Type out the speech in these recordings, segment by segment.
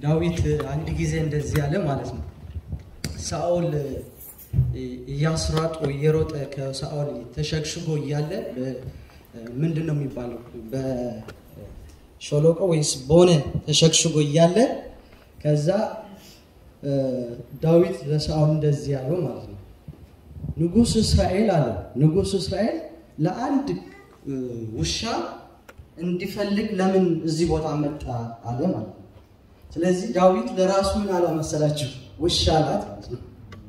ዳዊት አንድ ጊዜ እንደዚህ ያለ ማለት ነው። ሳኦል እያስሯጦ እየሮጠ ከሳኦል ተሸግሽጎ እያለ ምንድን ነው የሚባለው በሾሎቆ ወይስ በሆነ ተሸግሽጎ እያለ ከዛ ዳዊት ለሳኦል እንደዚህ ያለው ማለት ነው። ንጉሥ እስራኤል አለ ንጉሥ እስራኤል ለአንድ ውሻ እንዲፈልግ ለምን እዚህ ቦታ መጣ አለ ማለት ነው። ስለዚህ ዳዊት ለራሱ ምን አለ መሰላችሁ? ውሻ አላት ማለት ነው።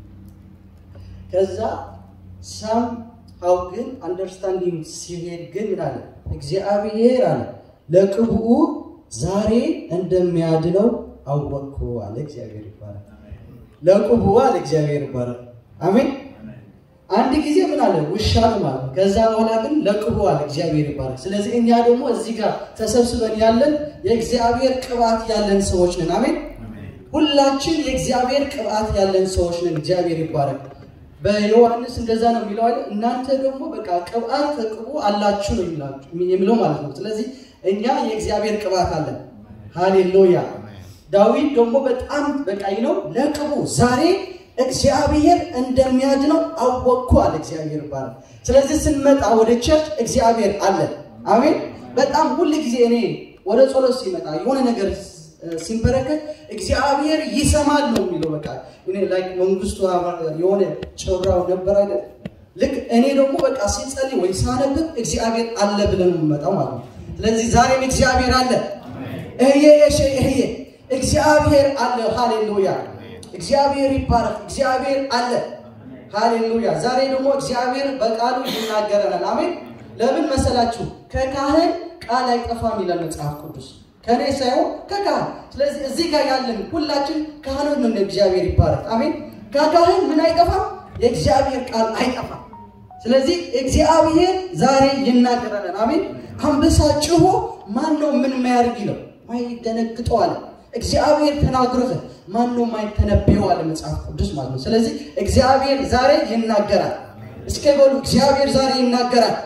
ከዛ ሳም ሀው ግን አንደርስታንዲንግ ሲሄድ ግን ምን አለ? እግዚአብሔር አለ ለቅብኡ ዛሬ እንደሚያድነው አወቅኩ አለ። እግዚአብሔር ይባላል። ለቅብኡ አለ እግዚአብሔር ይባላል። አሜን። አንድ ጊዜ ምን አለ ውሻ ማለት ነው። ከዛ በኋላ ግን ለቅቡ አለ እግዚአብሔር ይባረክ። ስለዚህ እኛ ደግሞ እዚህ ጋር ተሰብስበን ያለን የእግዚአብሔር ቅባት ያለን ሰዎች ነን። አሜን። ሁላችን የእግዚአብሔር ቅባት ያለን ሰዎች ነን። እግዚአብሔር ይባረክ። በዮሐንስ እንደዛ ነው የሚለው አይደል? እናንተ ደግሞ በቃ ቅባት ተቅቡ አላችሁ ነው የሚለው ማለት ነው። ስለዚህ እኛ የእግዚአብሔር ቅባት አለን። ሃሌሉያ። ዳዊት ደግሞ በጣም በቃ ነው ለቅቡ ዛሬ እግዚአብሔር እንደሚያድነው አወቅኩ አለ። እግዚአብሔር ይባላል። ስለዚህ ስንመጣ ወደ ቸርች እግዚአብሔር አለ። አሜን። በጣም ሁል ጊዜ እኔ ወደ ጸሎት ሲመጣ የሆነ ነገር ሲንበረከት እግዚአብሔር ይሰማል ነው የሚለው። በቃ እኔ ላይክ መንግስቱ የሆነ ጨራው ነበር አይደል? ልክ እኔ ደግሞ በቃ ሲጸልይ ወይ ሳነብብ እግዚአብሔር አለ ብለን የምመጣው ማለት ነው። ስለዚህ ዛሬም እግዚአብሔር አለ። እህዬ እሺ፣ እህዬ እግዚአብሔር አለ። ሃሌሉያ እግዚአብሔር ይባረክ። እግዚአብሔር አለ። ሃሌሉያ። ዛሬ ደግሞ እግዚአብሔር በቃሉ ይናገረናል። አሜን። ለምን መሰላችሁ? ከካህን ቃል አይጠፋም ይላል መጽሐፍ ቅዱስ። ከኔ ሳይሆን ከካህን። ስለዚህ እዚህ ጋር ያለን ሁላችን ካህኖች ነን። እግዚአብሔር ይባረክ። አሜን። ከካህን ምን አይጠፋም? የእግዚአብሔር ቃል አይጠፋም። ስለዚህ እግዚአብሔር ዛሬ ይናገረናል። አሜን። አንበሳ ጭሆ ማን ነው ምን የሚያደርግ ይለው ማይደነግጠው አለ እግዚአብሔር ተናግሮት ማን ነው ማይተነበየው አለ መጽሐፍ ቅዱስ ማለት ነው። ስለዚህ እግዚአብሔር ዛሬ ይናገራል። እስከ በሉ እግዚአብሔር ዛሬ ይናገራል።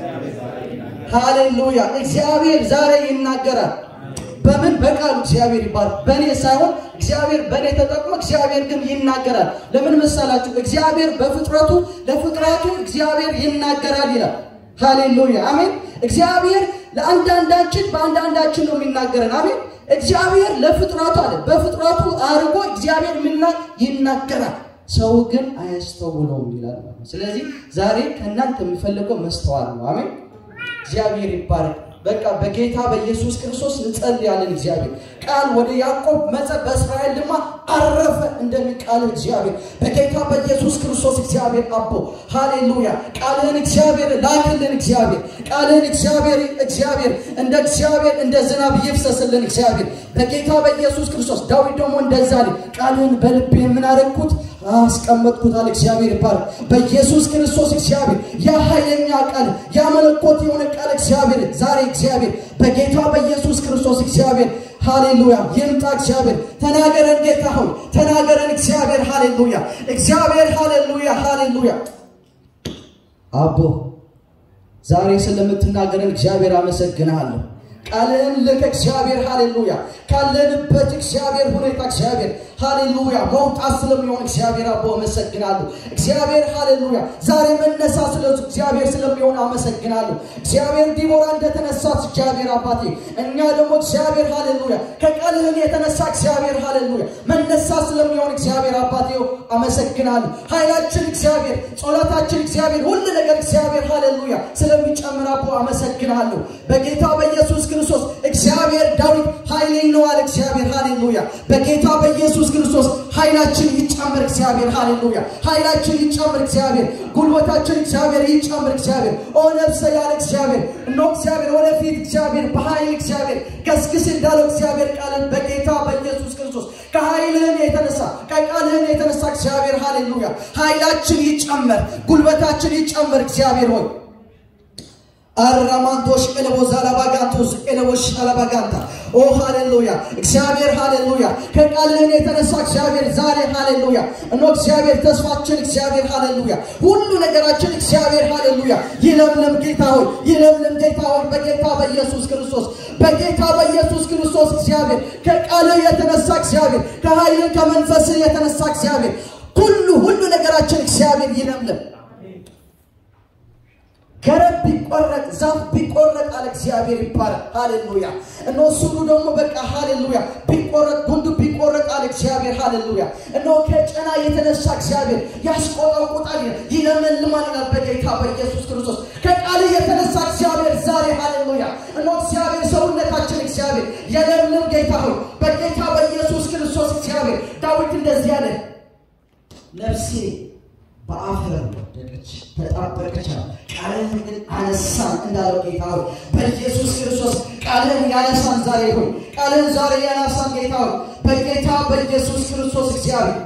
ሃሌሉያ! እግዚአብሔር ዛሬ ይናገራል። በምን በቃሉ እግዚአብሔር ይባላል። በእኔ ሳይሆን እግዚአብሔር በእኔ ተጠቅሞ እግዚአብሔር ግን ይናገራል። ለምን መሰላችሁ? እግዚአብሔር በፍጥረቱ ለፍጥረቱ እግዚአብሔር ይናገራል ይላል። ሃሌሉያ! አሜን። እግዚአብሔር ለአንዳንዳችን በአንዳንዳችን ነው የሚናገረን። አሜን። እግዚአብሔር ለፍጥረቱ አለ በፍጥረቱ አድርጎ እግዚአብሔር ምና ይናገራል፣ ሰው ግን አያስተውለውም ይላል። ስለዚህ ዛሬ ከእናንተ የሚፈልገው መስተዋል ነው። አሜን። እግዚአብሔር ይባረክ። በቃ በጌታ በኢየሱስ ክርስቶስ እንጸልያለን። እግዚአብሔር ቃል ወደ ያዕቆብ መጸ በእስራኤል ድማ አረፈ እንደሚቃል እግዚአብሔር በጌታ በኢየሱስ ክርስቶስ እግዚአብሔር አቦ ሃሌሉያ። ቃልህን እግዚአብሔር ላክልን። እግዚአብሔር ቃልህን እግዚአብሔር እግዚአብሔር እንደ እግዚአብሔር እንደ ዝናብ ይፍሰስልን። እግዚአብሔር በጌታ በኢየሱስ ክርስቶስ ዳዊት ደግሞ እንደዛ ቃልህን በልቤ የምናረግኩት አስቀመጥኩት አለ። እግዚአብሔር ይባረክ። በኢየሱስ ክርስቶስ እግዚአብሔር ያ ኃይለኛ ቃል ያ መለኮት የሆነ ቃል እግዚአብሔር ዛሬ እግዚአብሔር በጌታ በኢየሱስ ክርስቶስ እግዚአብሔር ሃሌሉያ ይምጣ። እግዚአብሔር ተናገረን፣ ጌታ ሆይ ተናገረን። እግዚአብሔር ሃሌሉያ፣ እግዚአብሔር ሃሌሉያ፣ ሃሌሉያ። አቦ ዛሬ ስለምትናገረን እግዚአብሔር አመሰግንሃለሁ። ቃልህን ልክ እግዚአብሔር ሃሌሉያ ካለንበት እግዚአብሔር ሁኔታ እግዚአብሔር ሃሌሉያ መውጣት ስለሚሆን እግዚአብሔር አቦ አመሰግናለሁ። እግዚአብሔር ሃሌሉያ ዛሬ መነሳ ስለ እግዚአብሔር ስለሚሆን አመሰግናለሁ። እግዚአብሔር ዲቦራ እንደተነሳት እግዚአብሔር አባቴ እኛ ደግሞ እግዚአብሔር ሃሌሉያ ከቃልህን የተነሳ እግዚአብሔር ሃሌሉያ መነሳ ስለሚሆን እግዚአብሔር አባቴ አመሰግናለሁ። ኃይላችን እግዚአብሔር፣ ጸሎታችን እግዚአብሔር፣ ሁሉ ነገር እግዚአብሔር ሃሌሉያ ስለሚጨምር አቦ አመሰግናለሁ። በጌታ በኢየሱስ ክርስቶስ እግዚአብሔር ዳዊት ኃይሌ ነው አለ እግዚአብሔር ሃሌሉያ በጌታ በኢየሱስ ክርስቶስ ኃይላችን ይጨምር እግዚአብሔር ሃሌሉያ ኃይላችን ይጨምር እግዚአብሔር ጉልበታችን እግዚአብሔር ይጨምር እግዚአብሔር ኦ ነፍሰ ያለ እግዚአብሔር እኖ እግዚአብሔር ወደፊት እግዚአብሔር በኃይል እግዚአብሔር ገስግስ እንዳለው እግዚአብሔር ቃልን በጌታ በኢየሱስ ክርስቶስ ከኃይልህን የተነሳ ከቃልህን የተነሳ እግዚአብሔር ሃሌሉያ ኃይላችን ይጨመር ጉልበታችን ይጨምር እግዚአብሔር ሆይ አራማንቶሽ ኤለቦ ዛላባጋንቶስ ኤለቦሽ አላባጋንታ ኦ ሃሌሉያ እግዚአብሔር ሃሌሉያ ከቃልህን የተነሳ እግዚአብሔር ዛሬ ሃሌሉያ እኖ እግዚአብሔር ተስፋችን እግዚአብሔር ሃሌሉያ ሁሉ ነገራችን እግዚአብሔር ሃሌሉያ ይለምልም ጌታ ሆይ ይለምልም ጌታ ሆይ በጌታ በኢየሱስ ክርስቶስ በጌታ በኢየሱስ ክርስቶስ እግዚአብሔር ከቃልህ የተነሳ እግዚአብሔር ከኃይል ከመንፈስህ የተነሳ እግዚአብሔር ሁሉ ሁሉ ነገራችን እግዚአብሔር ይለምልም ገረብ ቢቆረጥ ዛፍ ቢቆረጥ አለ እግዚአብሔር ይባላል። ሃሌሉያ እነሆ ስሩ ደግሞ በቃ ሃሌሉያ ቢቆረጥ ጉንዱ ቢቆረጥ አለ እግዚአብሔር ሃሌሉያ እነሆ ከጨና የተነሳ እግዚአብሔር ያስቆጠቁጣል ይለመልማል ይላል በጌታ በኢየሱስ ክርስቶስ ከቃል የተነሳ እግዚአብሔር ዛሬ ሃሌሉያ እነሆ እግዚአብሔር ሰውነታችን እግዚአብሔር የለምልም ጌታ ሆይ በጌታ በኢየሱስ ክርስቶስ እግዚአብሔር ዳዊት እንደዚህ አለ ነፍሴ በአፈር ወደቀች ተጣበቀች ቃልህን ግን አነሳን እንዳለው ጌታ ሆይ በኢየሱስ ክርስቶስ ቃልህን ያነሳን ዛሬ ሆይ ቃልህን ዛሬ ያነሳን ጌታ ሆይ በጌታ በኢየሱስ ክርስቶስ እግዚአብሔር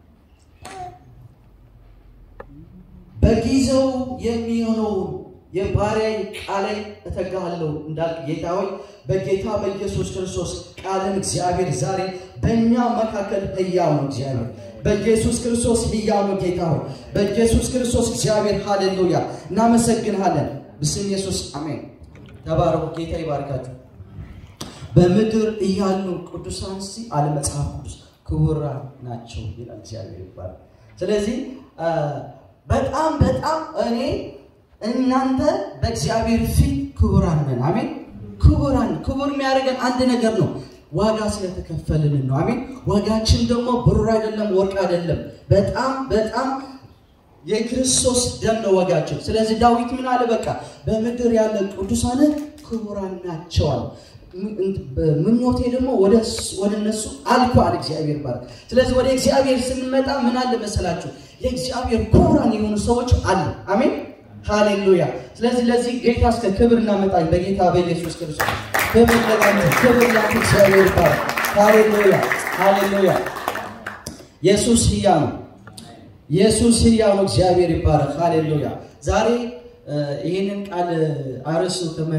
በጊዜው የሚሆነውን የባሪያዬ ቃላይ እተጋለሁ እንዳልክ ጌታ ሆይ በጌታ በኢየሱስ ክርስቶስ ቃልን እግዚአብሔር ዛሬ በእኛ መካከል ህያው ነው እግዚአብሔር በኢየሱስ ክርስቶስ ህያው ነው ጌታ ሆይ በኢየሱስ ክርስቶስ እግዚአብሔር ሃሌሉያ እናመሰግንሃለን ብስም ኢየሱስ አሜን ተባረኩ ጌታ ይባርካችሁ በምድር እያሉ ቅዱሳን ሲ አለ መጽሐፍ ቅዱስ ክቡራን ናቸው ይላል እግዚአብሔር ይባላል ስለዚህ በጣም በጣም እኔ እናንተ በእግዚአብሔር ፊት ክቡራን ነን አሜን ክቡራን ክቡር የሚያደርገን አንድ ነገር ነው ዋጋ ስለተከፈልን ነው አሜን ዋጋችን ደግሞ ብሩር አይደለም ወርቅ አይደለም በጣም በጣም የክርስቶስ ደም ነው ዋጋችን ስለዚህ ዳዊት ምን አለ በቃ በምድር ያለ ቅዱሳን ክቡራን ናቸዋል ምኞቴ ደግሞ ወደ እነሱ አልኳል እግዚአብሔር ባረክ ስለዚህ ወደ እግዚአብሔር ስንመጣ ምን አለ መሰላችሁ የእግዚአብሔር ክቡራን የሆኑ ሰዎች አሉ አሜን ሃሌሉያ ስለዚህ ለዚህ ጌታ እስከ ክብር እናመጣኝ በጌታ በኢየሱስ ክርስቶስ ክብር ለጋንተ ክብር ላንተ እግዚአብሔር ይባረክ ሃሌሉያ ሃሌሉያ ኢየሱስ ህያው ነው ኢየሱስ ህያው ነው እግዚአብሔር ይባረክ ሃሌሉያ ዛሬ ይህንን ቃል አርሱ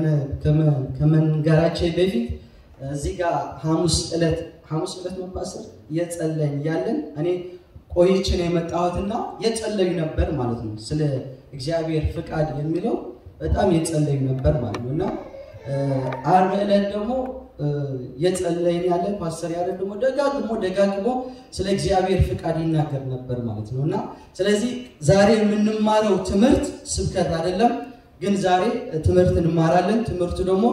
ከመንገራችን በፊት እዚህ ጋር ሐሙስ ዕለት ሐሙስ ዕለት መባሰር እየጸለይን እያለን እኔ ቆይችን የመጣሁትና የጸለዩ ነበር ማለት ነው ስለ እግዚአብሔር ፍቃድ የሚለው በጣም የጸለዩ ነበር ማለት ነው እና አርብ ዕለት ደግሞ የጸለይን ያለ ፓስተር ያለ ደግሞ ደጋግሞ ደጋግሞ ስለ እግዚአብሔር ፍቃድ ይናገር ነበር ማለት ነው እና ስለዚህ ዛሬ የምንማረው ትምህርት ስብከት አይደለም ግን ዛሬ ትምህርት እንማራለን ትምህርቱ ደግሞ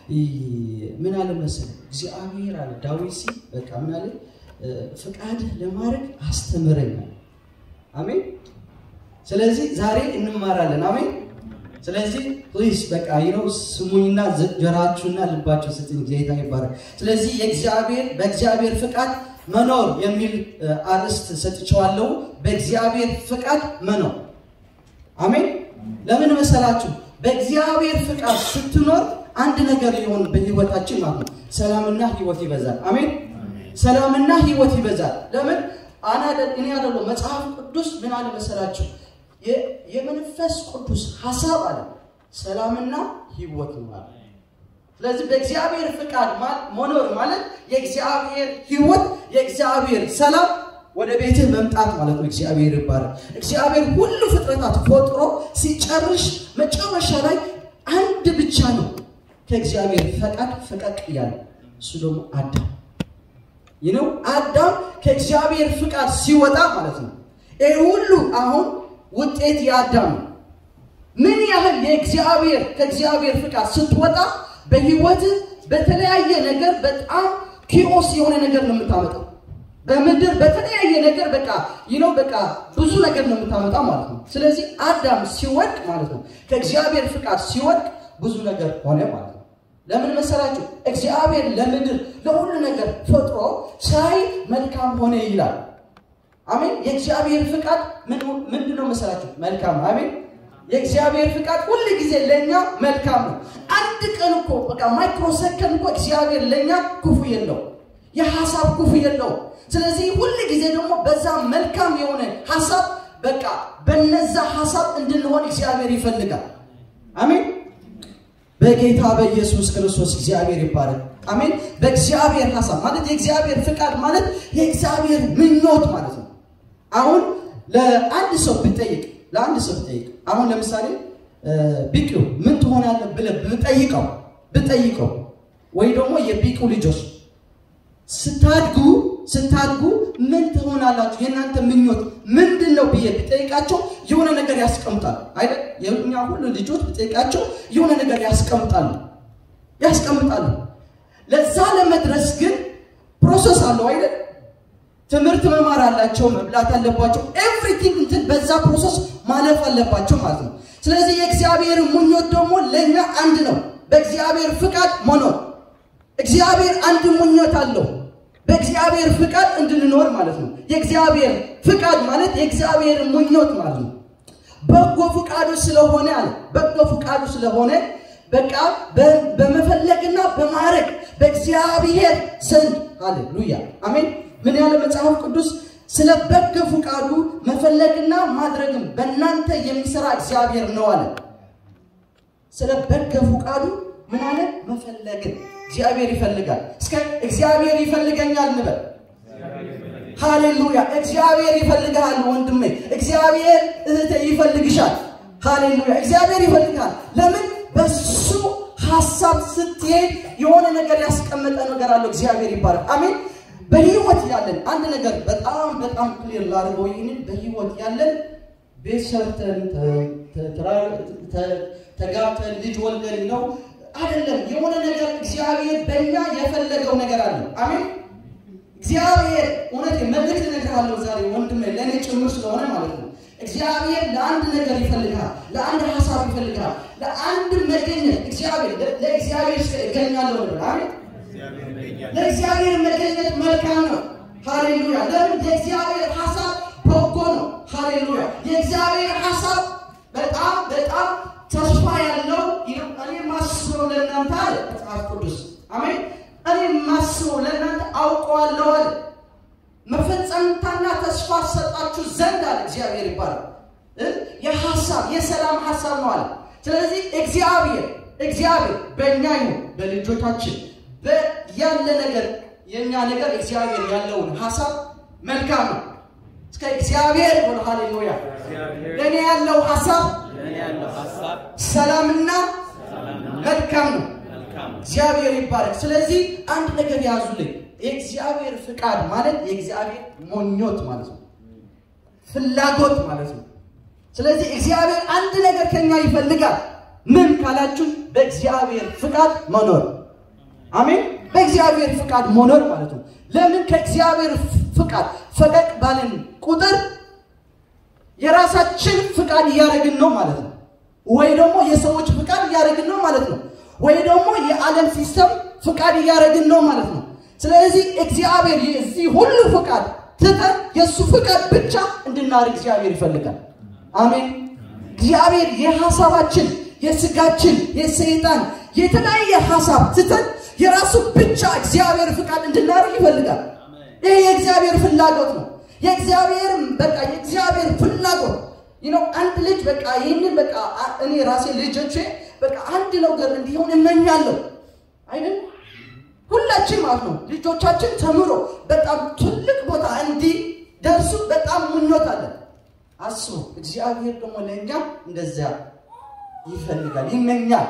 ምን አለ መሰለ እግዚአብሔር አለ ዳዊት ሲ በቃ ምን አለ ፍቃድ ለማድረግ አስተምረኛል አሜን ስለዚህ ዛሬ እንማራለን አሜን ስለዚህ ፕሊዝ በቃ ይነው ስሙኝና ጆራችሁና ልባችሁ ስጥኝ ጌታ ይባረክ ስለዚህ የእግዚአብሔር በእግዚአብሔር ፍቃድ መኖር የሚል አርዕስት ሰጥቸዋለሁ በእግዚአብሔር ፍቃድ መኖር አሜን ለምን መሰላችሁ በእግዚአብሔር ፍቃድ ስትኖር አንድ ነገር ሊሆን በህይወታችን ማለት ነው ሰላምና ህይወት ይበዛል አሜን ሰላምና ህይወት ይበዛል ለምን እኔ ያደለው መጽሐፍ ቅዱስ ምን አለ መሰላችሁ የመንፈስ ቅዱስ ሀሳብ አለ ሰላምና ህይወት ማለት ስለዚህ በእግዚአብሔር ፍቃድ መኖር ማለት የእግዚአብሔር ህይወት የእግዚአብሔር ሰላም ወደ ቤትህ መምጣት ማለት ነው እግዚአብሔር ይባላል እግዚአብሔር ሁሉ ፍጥረታት ፈጥሮ ሲጨርሽ መጨረሻ ላይ አንድ ብቻ ነው ከእግዚአብሔር ፈቃድ ፈቀቅ እያለ እሱ ደግሞ አዳም ይነው አዳም ከእግዚአብሔር ፍቃድ ሲወጣ ማለት ነው ይህ ሁሉ አሁን ውጤት የአዳም ነው ምን ያህል የእግዚአብሔር ከእግዚአብሔር ፍቃድ ስትወጣ በህይወት በተለያየ ነገር በጣም ኪኦስ የሆነ ነገር ነው የምታመጣው በምድር በተለያየ ነገር በቃ ይነው በቃ ብዙ ነገር ነው የምታመጣ ማለት ነው ስለዚህ አዳም ሲወድቅ ማለት ነው ከእግዚአብሔር ፍቃድ ሲወድቅ ብዙ ነገር ሆነ ማለት ነው ለምን መሰላችሁ እግዚአብሔር ለምድር ለሁሉ ነገር ፈጥሮ ሳይ መልካም ሆነ ይላል አሜን የእግዚአብሔር ፍቃድ ምንድን ነው መሰላችሁ መልካም አሜን የእግዚአብሔር ፍቃድ ሁል ጊዜ ለእኛ መልካም ነው አንድ ቀን እኮ በቃ ማይክሮ ሰከንድ እኮ እግዚአብሔር ለእኛ ክፉ የለው የሀሳብ ክፉ የለው ስለዚህ ሁል ጊዜ ደግሞ በዛ መልካም የሆነ ሀሳብ በቃ በነዛ ሀሳብ እንድንሆን እግዚአብሔር ይፈልጋል አሜን በጌታ በኢየሱስ ክርስቶስ እግዚአብሔር ይባረክ። አሜን። በእግዚአብሔር ሀሳብ ማለት የእግዚአብሔር ፍቃድ ማለት የእግዚአብሔር ምኞት ማለት ነው። አሁን ለአንድ ሰው ብጠይቅ ለአንድ ሰው ብጠይቅ አሁን ለምሳሌ ቢቂው ምን ትሆናለህ ብለህ ብጠይቀው ብጠይቀው ወይ ደግሞ የቢቂው ልጆች ስታድጉ ስታድጉ ምን ትሆናላችሁ የእናንተ ምኞት ምንድን ነው ብዬ ብጠይቃቸው የሆነ ነገር ያስቀምጣሉ አይደል? የእኛ ሁሉ ልጆች ብጠይቃቸው የሆነ ነገር ያስቀምጣሉ ያስቀምጣሉ። ለዛ ለመድረስ ግን ፕሮሰስ አለው አይደል? ትምህርት መማር አላቸው፣ መብላት አለባቸው። ኤቭሪቲንግ እንትን በዛ ፕሮሰስ ማለፍ አለባቸው ማለት ነው። ስለዚህ የእግዚአብሔር ምኞት ደግሞ ለእኛ አንድ ነው፣ በእግዚአብሔር ፍቃድ መኖር። እግዚአብሔር አንድ ምኞት አለው፣ በእግዚአብሔር ፍቃድ እንድንኖር ማለት ነው። የእግዚአብሔር ፍቃድ ማለት የእግዚአብሔር ምኞት ማለት ነው። በጎ ፍቃዱ ስለሆነ አለ በጎ ፍቃዱ ስለሆነ በቃ በመፈለግና በማድረግ በእግዚአብሔር ዘንድ ሃሌሉያ አሜን። ምን ያለ መጽሐፍ ቅዱስ ስለ በጎ ፍቃዱ መፈለግና ማድረግም በእናንተ የሚሰራ እግዚአብሔር ነው አለ። ስለ በጎ ፍቃዱ ምን አለ? መፈለግን እግዚአብሔር ይፈልጋል። እስከ እግዚአብሔር ይፈልገኛል እንበል። ሃሌሉያ! እግዚአብሔር ይፈልግሃል ወንድሜ፣ እግዚአብሔር እህቴ ይፈልግሻል። ሃሌሉያ! እግዚአብሔር ይፈልግሃል። ለምን? በሱ ሀሳብ ስትሄድ የሆነ ነገር ያስቀመጠ ነገር አለው። እግዚአብሔር ይባላል። አሜን። በህይወት ያለን አንድ ነገር በጣም በጣም ክሊር ላድርገው። ይህንን በህይወት ያለን ቤት ሰርተን ተጋብተን ልጅ ወልደን ነው አይደለም። የሆነ ነገር እግዚአብሔር በእኛ የፈለገው ነገር አለ። አሜን። እግዚአብሔር እውነት መልእክት እነግርሃለሁ ዛሬ ወንድሜ፣ ለእኔ ጭምር ስለሆነ ማለት ነው። እግዚአብሔር ለአንድ ነገር ይፈልግሃል፣ ለአንድ ሀሳብ ይፈልግሃል፣ ለአንድ መገኘት እግዚአብሔር ለእግዚአብሔር እገኛለሁ ብሎ አሜን ለእግዚአብሔር መገኘት መልካም ነው። ሃሌሉያ። ለምን? የእግዚአብሔር ሀሳብ በጎ ነው። ሃሌሉያ። የእግዚአብሔር ሀሳብ በጣም በጣም ተስፋ ያለው እኔ ማስበው ለእናንተ አለ መጽሐፍ ቅዱስ። አሜን። እኔ ማስበው ለእናንተ አውቀዋለሁ አለ። መፈጸምታና ተስፋ ሰጣችሁ ዘንድ አለ እግዚአብሔር ይባላል። የሀሳብ የሰላም ሀሳብ ነው አለ። ስለዚህ እግዚአብሔር እግዚአብሔር በእኛ ይሁን በልጆቻችን ያለ ነገር የእኛ ነገር እግዚአብሔር ያለውን ሀሳብ መልካም ነው። እስከ እግዚአብሔር ሆነ ሃሌሉያ። ለእኔ ያለው ሀሳብ ሰላምና መልካም ነው። እግዚአብሔር ይባላል። ስለዚህ አንድ ነገር ያዙልኝ። የእግዚአብሔር ፍቃድ ማለት የእግዚአብሔር ሞኞት ማለት ነው፣ ፍላጎት ማለት ነው። ስለዚህ እግዚአብሔር አንድ ነገር ከኛ ይፈልጋል። ምን ካላችሁ በእግዚአብሔር ፍቃድ መኖር አሜን። በእግዚአብሔር ፍቃድ መኖር ማለት ነው። ለምን ከእግዚአብሔር ፍቃድ ፈቀቅ ባልን ቁጥር የራሳችን ፍቃድ እያደረግን ነው ማለት ነው። ወይ ደግሞ የሰዎች ፍቃድ እያደረግን ነው ማለት ነው። ወይ ደግሞ የዓለም ሲስተም ፍቃድ እያደረግን ነው ማለት ነው። ስለዚህ እግዚአብሔር የዚህ ሁሉ ፍቃድ ትተን የእሱ ፍቃድ ብቻ እንድናደርግ እግዚአብሔር ይፈልጋል። አሜን። እግዚአብሔር የሀሳባችን የስጋችን የሰይጣን የተለያየ ሀሳብ ትተን የራሱ ብቻ እግዚአብሔር ፍቃድ እንድናደርግ ይፈልጋል። ይሄ የእግዚአብሔር ፍላጎት ነው። የእግዚአብሔር በቃ የእግዚአብሔር ፍላጎት ነው። አንድ ልጅ በቃ ይህንን በቃ እኔ ራሴ ልጆቼ በቃ አንድ ነገር እንዲሆን እመኛለሁ አይደል? ሁላችን ማለት ነው ልጆቻችን ተምሮ በጣም ትልቅ ቦታ እንዲደርሱ በጣም ምኞት አለን። አስቡ። እግዚአብሔር ደግሞ ለእኛ እንደዚያ ይፈልጋል፣ ይመኛል።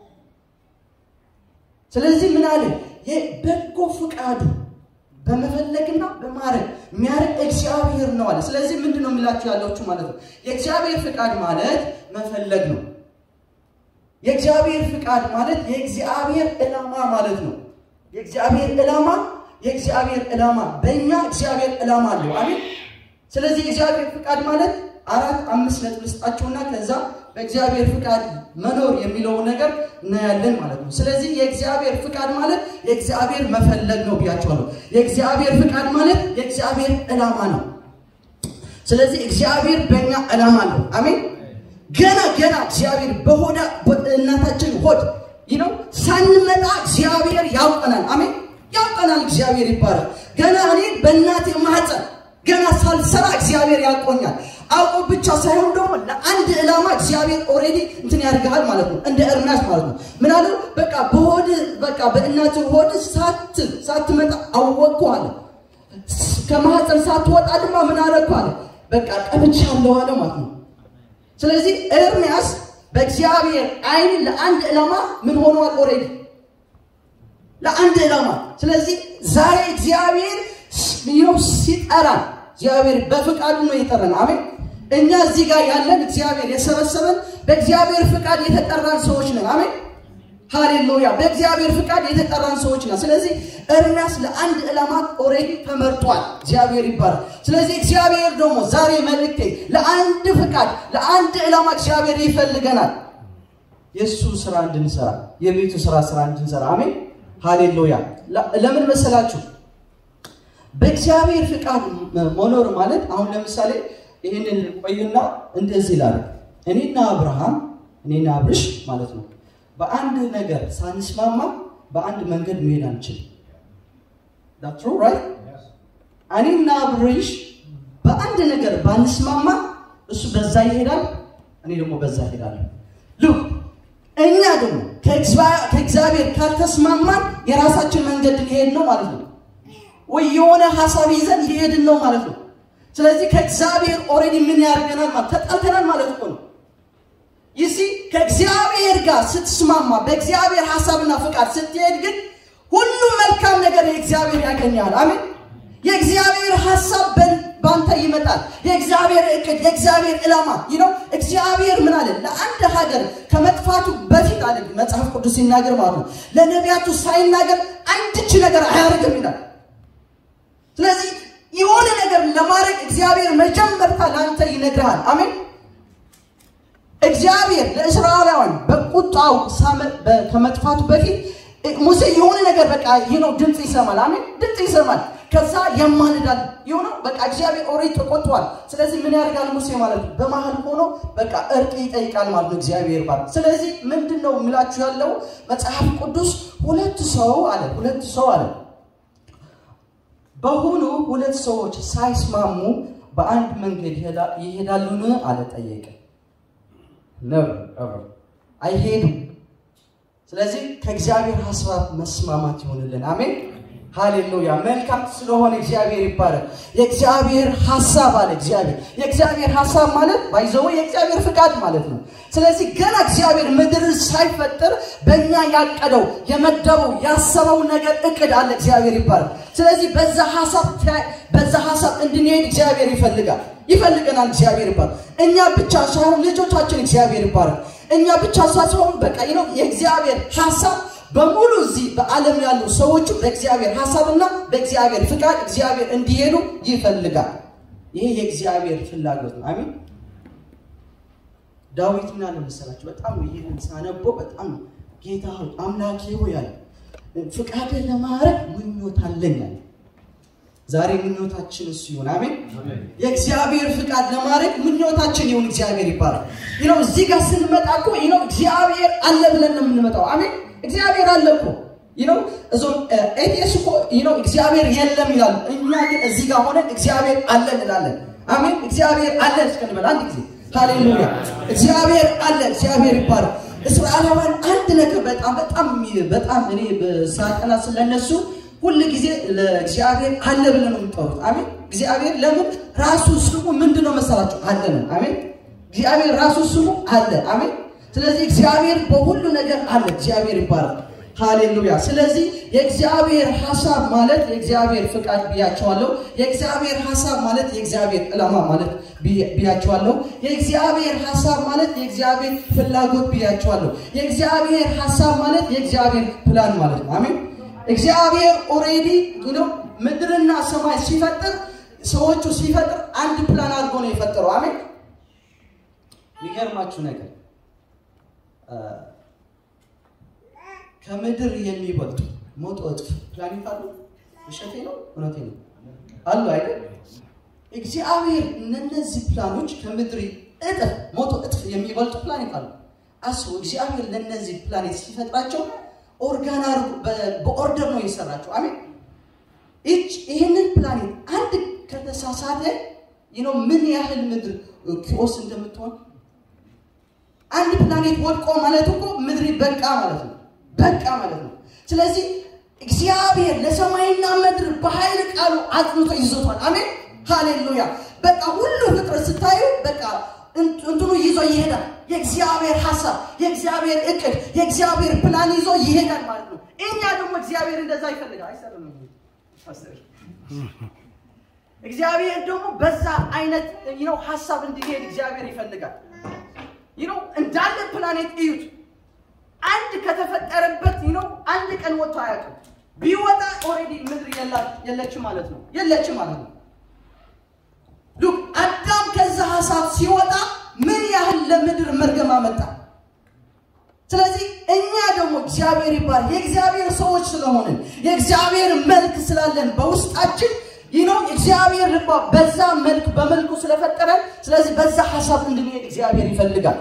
ስለዚህ ምን አለ? የበጎ ፍቃዱ በመፈለግና በማድረግ የሚያደርግ እግዚአብሔር ነው አለ። ስለዚህ ምንድን ነው የምላችሁ ያለችሁ ማለት ነው የእግዚአብሔር ፍቃድ ማለት መፈለግ ነው። የእግዚአብሔር ፍቃድ ማለት የእግዚአብሔር ዕላማ ማለት ነው። የእግዚአብሔር ዕላማ የእግዚአብሔር ዕላማ በእኛ እግዚአብሔር ዕላማ አለው። አሜን። ስለዚህ የእግዚአብሔር ፍቃድ ማለት አራት አምስት ነጥብ ልስጣችሁና ከዛ በእግዚአብሔር ፍቃድ መኖር የሚለውን ነገር እናያለን ማለት ነው። ስለዚህ የእግዚአብሔር ፍቃድ ማለት የእግዚአብሔር መፈለግ ነው ብያቸዋለሁ። የእግዚአብሔር ፍቃድ ማለት የእግዚአብሔር ዕላማ ነው። ስለዚህ እግዚአብሔር በእኛ ዕላማ አለው። አሜን። ገና ገና እግዚአብሔር በሆዳ እናታችን ሆድ ነው ሳንመጣ እግዚአብሔር ያውቀናል። አሜን። ያውቀናል። እግዚአብሔር ይባላል። ገና እኔ በእናቴ ማህፀን ገና ሳልሰራ እግዚአብሔር ያውቆኛል። አውቆ ብቻ ሳይሆን ደግሞ ለአንድ ዕላማ እግዚአብሔር ኦልሬዲ እንትን ያደርግሃል ማለት ነው። እንደ ኤርምያስ ማለት ነው። ምን አለው? በቃ በሆድ በቃ በእናትህ ሆድ ሳት ሳትመጣ አወቅኩ አለ። ከማህፀን ሳትወጣ ድማ ምን አደረግኩ አለ። በቃ ቀብቻለሁ አለ ማለት ነው። ስለዚህ ኤርምያስ በእግዚአብሔር አይን ለአንድ ዕላማ ምን ሆኗል? ኦልሬዲ ለአንድ ዕላማ። ስለዚህ ዛሬ እግዚአብሔር ይኸው ሲጠራን እግዚአብሔር በፍቃዱ ነው የጠራን። አሜን። እኛ እዚህ ጋር ያለን እግዚአብሔር የሰበሰበን በእግዚአብሔር ፍቃድ የተጠራን ሰዎች ነን። አሜን። ሃሌሉያ። በእግዚአብሔር ፍቃድ የተጠራን ሰዎች ነን። ስለዚህ ኤርምያስ ለአንድ ዕላማ ኦልሬዲ ተመርጧል። እግዚአብሔር ይባላል። ስለዚህ እግዚአብሔር ደግሞ ዛሬ መልእክቴ ለአንድ ፍቃድ ለአንድ ዕላማ እግዚአብሔር ይፈልገናል። የእሱ ስራ እንድንሰራ የቤቱ ስራ ስራ እንድንሰራ አሜን። ሃሌሉያ። ለምን መሰላችሁ? በእግዚአብሔር ፍቃድ መኖር ማለት አሁን ለምሳሌ ይህንን ቆይና እንደዚህ ላድርግ። እኔና አብርሃም እኔና አብርሽ ማለት ነው በአንድ ነገር ሳንስማማ በአንድ መንገድ መሄድ አንችልም። ዳትሩ ራይት። እኔና አብርሽ በአንድ ነገር ባንስማማ እሱ በዛ ይሄዳል፣ እኔ ደግሞ በዛ ይሄዳለሁ። ሉክ እኛ ደግሞ ከእግዚአብሔር ካልተስማማን የራሳችን መንገድ ሊሄድ ነው ማለት ነው ወይ የሆነ ሀሳብ ይዘን ሊሄድን ነው ማለት ነው። ስለዚህ ከእግዚአብሔር ኦልሬዲ ምን ያደርገናል ማለት ተጣልተናል ማለት እኮ ነው። ይሲ ከእግዚአብሔር ጋር ስትስማማ በእግዚአብሔር ሀሳብና ፍቃድ ስትሄድ ግን ሁሉም መልካም ነገር የእግዚአብሔር ያገኛል። አሜን። የእግዚአብሔር ሀሳብ ባንተ ይመጣል። የእግዚአብሔር እቅድ፣ የእግዚአብሔር ዕላማ ነው። እግዚአብሔር ምን አለ? ለአንድ ሀገር ከመጥፋቱ በፊት አለ መጽሐፍ ቅዱስ ሲናገር ማለት ነው ለነቢያቱ ሳይናገር አንድች ነገር አያደርግም ይላል። ስለዚህ የሆነ ነገር ለማድረግ እግዚአብሔር መጀመርታ ለአንተ ይነግርሃል። አሜን። እግዚአብሔር ለእስራኤላውያን በቁጣው ከመጥፋቱ በፊት ሙሴ የሆነ ነገር በቃ ይህ ነው ድምፅ ይሰማል። አሜን። ድምፅ ይሰማል። ከዛ ያማልዳል። የሆነው በቃ እግዚአብሔር ኦሬት ተቆጥቷል። ስለዚህ ምን ያደርጋል ሙሴ ማለት ነው? በመሀል ሆኖ በቃ እርቅ ይጠይቃል ማለት ነው እግዚአብሔር ባል። ስለዚህ ምንድን ነው የሚላችሁ ያለው መጽሐፍ ቅዱስ ሁለት ሰው አለ ሁለት ሰው አለ በሆኑ ሁለት ሰዎች ሳይስማሙ በአንድ መንገድ ይሄዳሉን? አለ ጠየቀ። ነበር አይሄዱም። ስለዚህ ከእግዚአብሔር ሀሳብ መስማማት ይሆንልን። አሜን ሃሌሉያ። መልካም ስለሆነ እግዚአብሔር ይባላል። የእግዚአብሔር ሀሳብ አለ እግዚአብሔር የእግዚአብሔር ሀሳብ ማለት ባይዘው የእግዚአብሔር ፍቃድ ማለት ነው። ስለዚህ ገና እግዚአብሔር ምድርን ሳይፈጥር በእኛ ያቀደው የመደበው ያሰበው ነገር እቅድ አለ እግዚአብሔር ይባላል። ስለዚህ በዛ ሀሳብ በዛ ሀሳብ እንድንሄድ እግዚአብሔር ይፈልጋል ይፈልገናል እግዚአብሔር ይባላል። እኛ ብቻ ሳይሆን ልጆቻችን እግዚአብሔር ይባላል። እኛ ብቻ ሳይሆን በቃ ነው የእግዚአብሔር ሀሳብ በሙሉ እዚህ በዓለም ያሉ ሰዎቹ በእግዚአብሔር ሀሳብና በእግዚአብሔር ፍቃድ እግዚአብሔር እንዲሄዱ ይፈልጋል። ይሄ የእግዚአብሔር ፍላጎት ነው። አሜን። ዳዊት ምን አለ መሰላችሁ? በጣም ይህን ሳነበው በጣም ጌታ ሆይ አምላኬ ሆይ አለ ፍቃድህ ለማድረግ ምኞት አለኝ አለ። ዛሬ ምኞታችን እሱ ይሁን። አሜን። የእግዚአብሔር ፍቃድ ለማድረግ ምኞታችን ይሁን። እግዚአብሔር ይባላል። ይኸው እዚህ ጋር ስንመጣ እኮ ይኸው እግዚአብሔር አለ ብለን ነው የምንመጣው። አሜን። እግዚአብሔር አለ እኮ ይኸው እዞም ኤቲኤስ እኮ ይኸው እግዚአብሔር የለም ይላሉ። እኛ ግን እዚህ ጋር ሆነን እግዚአብሔር አለ እንላለን። አሜን። እግዚአብሔር አለ እስከንበል አንድ ጊዜ ሃሌሉያ። እግዚአብሔር አለ። እግዚአብሔር ይባላል። እስራኤላውያን አንድ ነገር በጣም በጣም በጣም እኔ ሳጠና ስለነሱ ሁል ጊዜ ለእግዚአብሔር አለ ብለን ነው የሚጠሩት። አሜን። እግዚአብሔር ለምን ራሱ ስሙ ምንድን ነው መሰላቸው? አለ ነው። አሜን። እግዚአብሔር ራሱ ስሙ አለ። አሜን። ስለዚህ እግዚአብሔር በሁሉ ነገር አለ። እግዚአብሔር ይባላል። ሃሌሉያ። ስለዚህ የእግዚአብሔር ሀሳብ ማለት የእግዚአብሔር ፍቃድ ብያቸዋለሁ። የእግዚአብሔር ሀሳብ ማለት የእግዚአብሔር ዕላማ ማለት ብያቸዋለሁ። የእግዚአብሔር ሀሳብ ማለት የእግዚአብሔር ፍላጎት ብያቸዋለሁ። የእግዚአብሔር ሀሳብ ማለት የእግዚአብሔር ፕላን ማለት ነው። አሜን። እግዚአብሔር ኦሬዲ ነው ምድርና ሰማይ ሲፈጥር ሰዎቹ ሲፈጥር አንድ ፕላን አድርጎ ነው የፈጠረው። አሜን። የሚገርማችሁ ነገር ከምድር የሚበልጡ ሞቶ እጥፍ ፕላኔት አሉ። ውሸቴ ነው እውነቴ ነው አሉ አይደል? እግዚአብሔር እነዚህ ፕላኖች ከምድር እጥፍ ሞቶ እጥፍ የሚበልጡ ፕላኔት አሉ። አስቡ። እግዚአብሔር ለእነዚህ ፕላኔት ሲፈጥራቸው ኦርጋን በኦርደር ነው የሰራቸው። አሜን። ይህንን ፕላኔት አንድ ከተሳሳተ ነው ምን ያህል ምድር ኪኦስ እንደምትሆን አንድ ፕላኔት ወድቆ ማለት እኮ ምድር በቃ ማለት ነው። በቃ ማለት ነው። ስለዚህ እግዚአብሔር ለሰማይና ምድር በኃይል ቃሉ አጽንቶ ይዞቷል። አሜን ሃሌሉያ። በቃ ሁሉ ፍጥረት ስታዩ በቃ እንትኑ ይዞ ይሄዳል። የእግዚአብሔር ሀሳብ፣ የእግዚአብሔር እቅድ፣ የእግዚአብሔር ፕላን ይዞ ይሄዳል ማለት ነው። እኛ ደግሞ እግዚአብሔር እንደዛ ይፈልጋል። አይሰራም። እግዚአብሔር ደግሞ በዛ አይነት ነው ሀሳብ እንዲሄድ እግዚአብሔር ይፈልጋል። ይነው እንዳለ ፕላኔት እዩት። አንድ ከተፈጠረበት ይነው አንድ ቀን ወጥቶ አያውቅም። ቢወጣ ኦልሬዲ ምድር የለችም ማለት ነው። የለችም ማለት ነው። ሉክ አዳም ከዛ ሀሳብ ሲወጣ ምን ያህል ለምድር መርገም አመጣ። ስለዚህ እኛ ደግሞ እግዚአብሔር ይባል የእግዚአብሔር ሰዎች ስለሆንን የእግዚአብሔር መልክ ስላለን በውስጣችን ይህ ነው እግዚአብሔር ልባ በዛ መልክ በመልኩ ስለፈጠረን፣ ስለዚህ በዛ ሀሳብ እንድንሄድ እግዚአብሔር ይፈልጋል።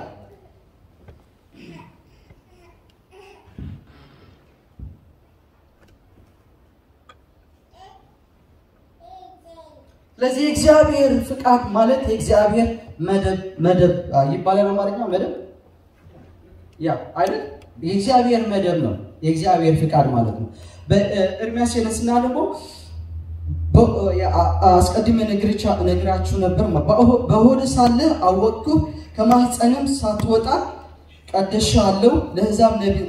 ስለዚህ የእግዚአብሔር ፍቃድ ማለት የእግዚአብሔር መደብ መደብ ይባላል። አማርኛ መደብ ያ አይደል? የእግዚአብሔር መደብ ነው የእግዚአብሔር ፍቃድ ማለት ነው። በኤርምያስ የነስና ደግሞ አስቀድሜ ነግራችሁ ነበር። በሆድ ሳለህ አወቅኩህ፣ ከማህፀንም ሳትወጣ ቀድሼሃለሁ፣ ለሕዛብ ነቢይ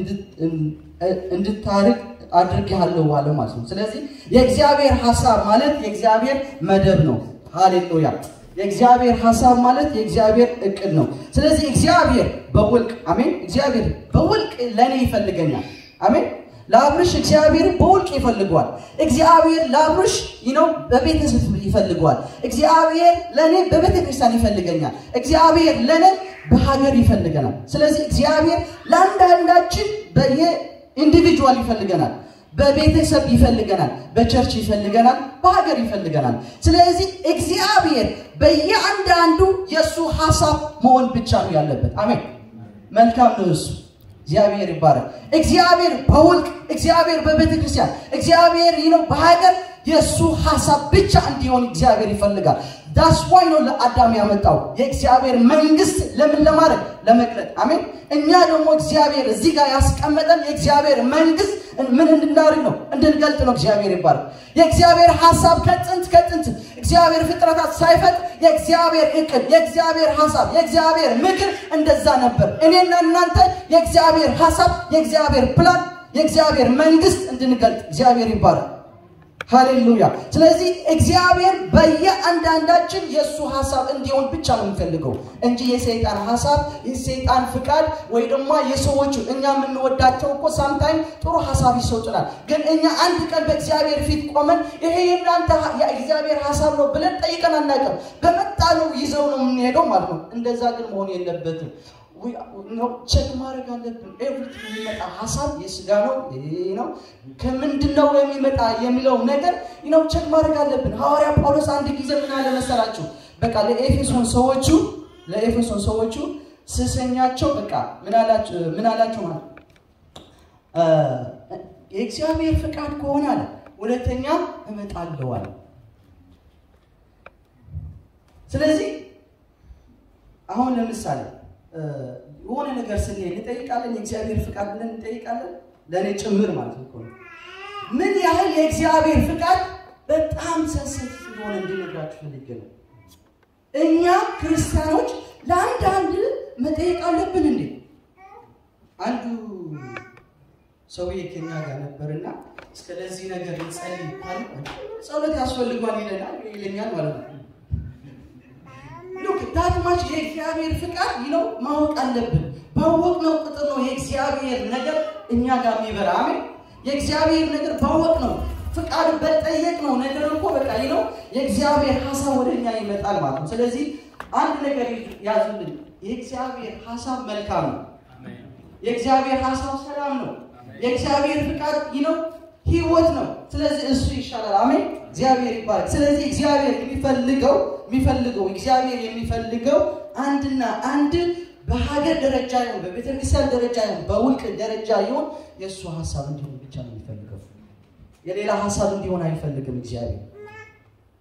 እንድታርግ አድርጌሃለሁ አለ ማለት ነው። ስለዚህ የእግዚአብሔር ሀሳብ ማለት የእግዚአብሔር መደብ ነው። ሃሌሉያ! የእግዚአብሔር ሀሳብ ማለት የእግዚአብሔር እቅድ ነው። ስለዚህ እግዚአብሔር በውልቅ አሜን። እግዚአብሔር በውልቅ ለእኔ ይፈልገኛል። አሜን። ለአብርሽ እግዚአብሔር በውልቅ ይፈልገዋል። እግዚአብሔር ለአብርሽ ነው በቤተሰብ ይፈልገዋል። እግዚአብሔር ለእኔ በቤተ ክርስቲያን ይፈልገኛል። እግዚአብሔር ለእኔ በሀገር ይፈልገናል። ስለዚህ እግዚአብሔር ለአንዳንዳችን በየ ኢንዲቪጁዋል ይፈልገናል፣ በቤተሰብ ይፈልገናል፣ በቸርች ይፈልገናል፣ በሀገር ይፈልገናል። ስለዚህ እግዚአብሔር በየአንዳንዱ የእሱ ሀሳብ መሆን ብቻ ነው ያለበት። አሜን። መልካም ነው እሱ እግዚአብሔር ይባረክ። እግዚአብሔር በውልቅ እግዚአብሔር በቤተ ክርስቲያን እግዚአብሔር ነው በሀገር የእሱ ሀሳብ ብቻ እንዲሆን እግዚአብሔር ይፈልጋል። ዳስ ዋይ ነው ለአዳም ያመጣው የእግዚአብሔር መንግስት ለምን ለማድረግ ለመግለጥ። አሜን። እኛ ደግሞ እግዚአብሔር እዚህ ጋር ያስቀመጠን የእግዚአብሔር መንግስት ምን እንድናደርግ ነው? እንድንገልጥ ነው። እግዚአብሔር ይባረክ። የእግዚአብሔር ሀሳብ ከጥንት ከጥንት እግዚአብሔር ፍጥረታት ሳይፈጥ የእግዚአብሔር እቅድ፣ የእግዚአብሔር ሀሳብ፣ የእግዚአብሔር ምክር እንደዛ ነበር። እኔና እናንተ የእግዚአብሔር ሀሳብ፣ የእግዚአብሔር ፕላን፣ የእግዚአብሔር መንግስት እንድንገልጥ እግዚአብሔር ይባረክ። ሃሌሉያ። ስለዚህ እግዚአብሔር በየአንዳንዳችን የእሱ ሀሳብ እንዲሆን ብቻ ነው የሚፈልገው እንጂ የሰይጣን ሀሳብ የሰይጣን ፍቃድ ወይ ደግሞ የሰዎቹ እኛ የምንወዳቸው እኮ ሳምታይም ጥሩ ሀሳብ ይሰጡናል። ግን እኛ አንድ ቀን በእግዚአብሔር ፊት ቆመን ይሄ የእናንተ የእግዚአብሔር ሀሳብ ነው ብለን ጠይቀን አናውቅም። በመጣ ነው ይዘው ነው የምንሄደው ማለት ነው። እንደዛ ግን መሆን የለበትም። ቸክ ማድረግ አለብን። ኤቭሪት የሚመጣ ሀሳብ የስጋ ነው ነው ከምንድን ነው የሚመጣ የሚለው ነገር ነው ቸክ ማድረግ አለብን። ሐዋርያ ጳውሎስ አንድ ጊዜ ምን አለ መሰላችሁ? በቃ ለኤፌሶን ሰዎቹ ለኤፌሶን ሰዎቹ ስሰኛቸው በቃ ምን አላቸው ማለት የእግዚአብሔር ፍቃድ ከሆነ አለ ሁለተኛ እመጣለሁ አለ። ስለዚህ አሁን ለምሳሌ የሆነ ነገር ስንሄድ እንጠይቃለን። የእግዚአብሔር ፍቃድ ብለን እንጠይቃለን። ለእኔ ጭምር ማለት ነው። ምን ያህል የእግዚአብሔር ፍቃድ በጣም ሰንሰት እንደሆነ እንድነግራችሁ ፈልጌ ነው። እኛ ክርስቲያኖች ለአንዳንድ መጠየቅ አለብን እንዴ? አንዱ ሰውዬ ከኛ ጋር ነበርና ስለዚህ ነገር እንጸልይ ካለ ጸሎት ያስፈልጓል ይለናል ይለኛል ማለት ነው። ሉክ ዳትማች የእግዚአብሔር ፍቃድ ይለው ማወቅ አለብን። ባወቅነው ቁጥር ነው የእግዚአብሔር ነገር እኛ ጋር የሚበራ። አሜን። የእግዚአብሔር ነገር ባወቅ ነው ፍቃድ በጠየቅ ነው ነገር እኮ በቃ ይለው የእግዚአብሔር ሀሳብ ወደ እኛ ይመጣል ማለት ነው። ስለዚህ አንድ ነገር ያዙልን። የእግዚአብሔር ሀሳብ መልካም ነው። የእግዚአብሔር ሀሳብ ሰላም ነው። የእግዚአብሔር ፍቃድ ይለው ህይወት ነው። ስለዚህ እሱ ይሻላል። አሜን። እግዚአብሔር ይባላል። ስለዚህ እግዚአብሔር የሚፈልገው የሚፈልገው እግዚአብሔር የሚፈልገው አንድና አንድ በሀገር ደረጃ ይሁን በቤተክርስቲያን ደረጃ ይሁን በውልቅ ደረጃ ይሁን የእሱ ሀሳብ እንዲሆን ብቻ ነው የሚፈልገው። የሌላ ሀሳብ እንዲሆን አይፈልግም እግዚአብሔር።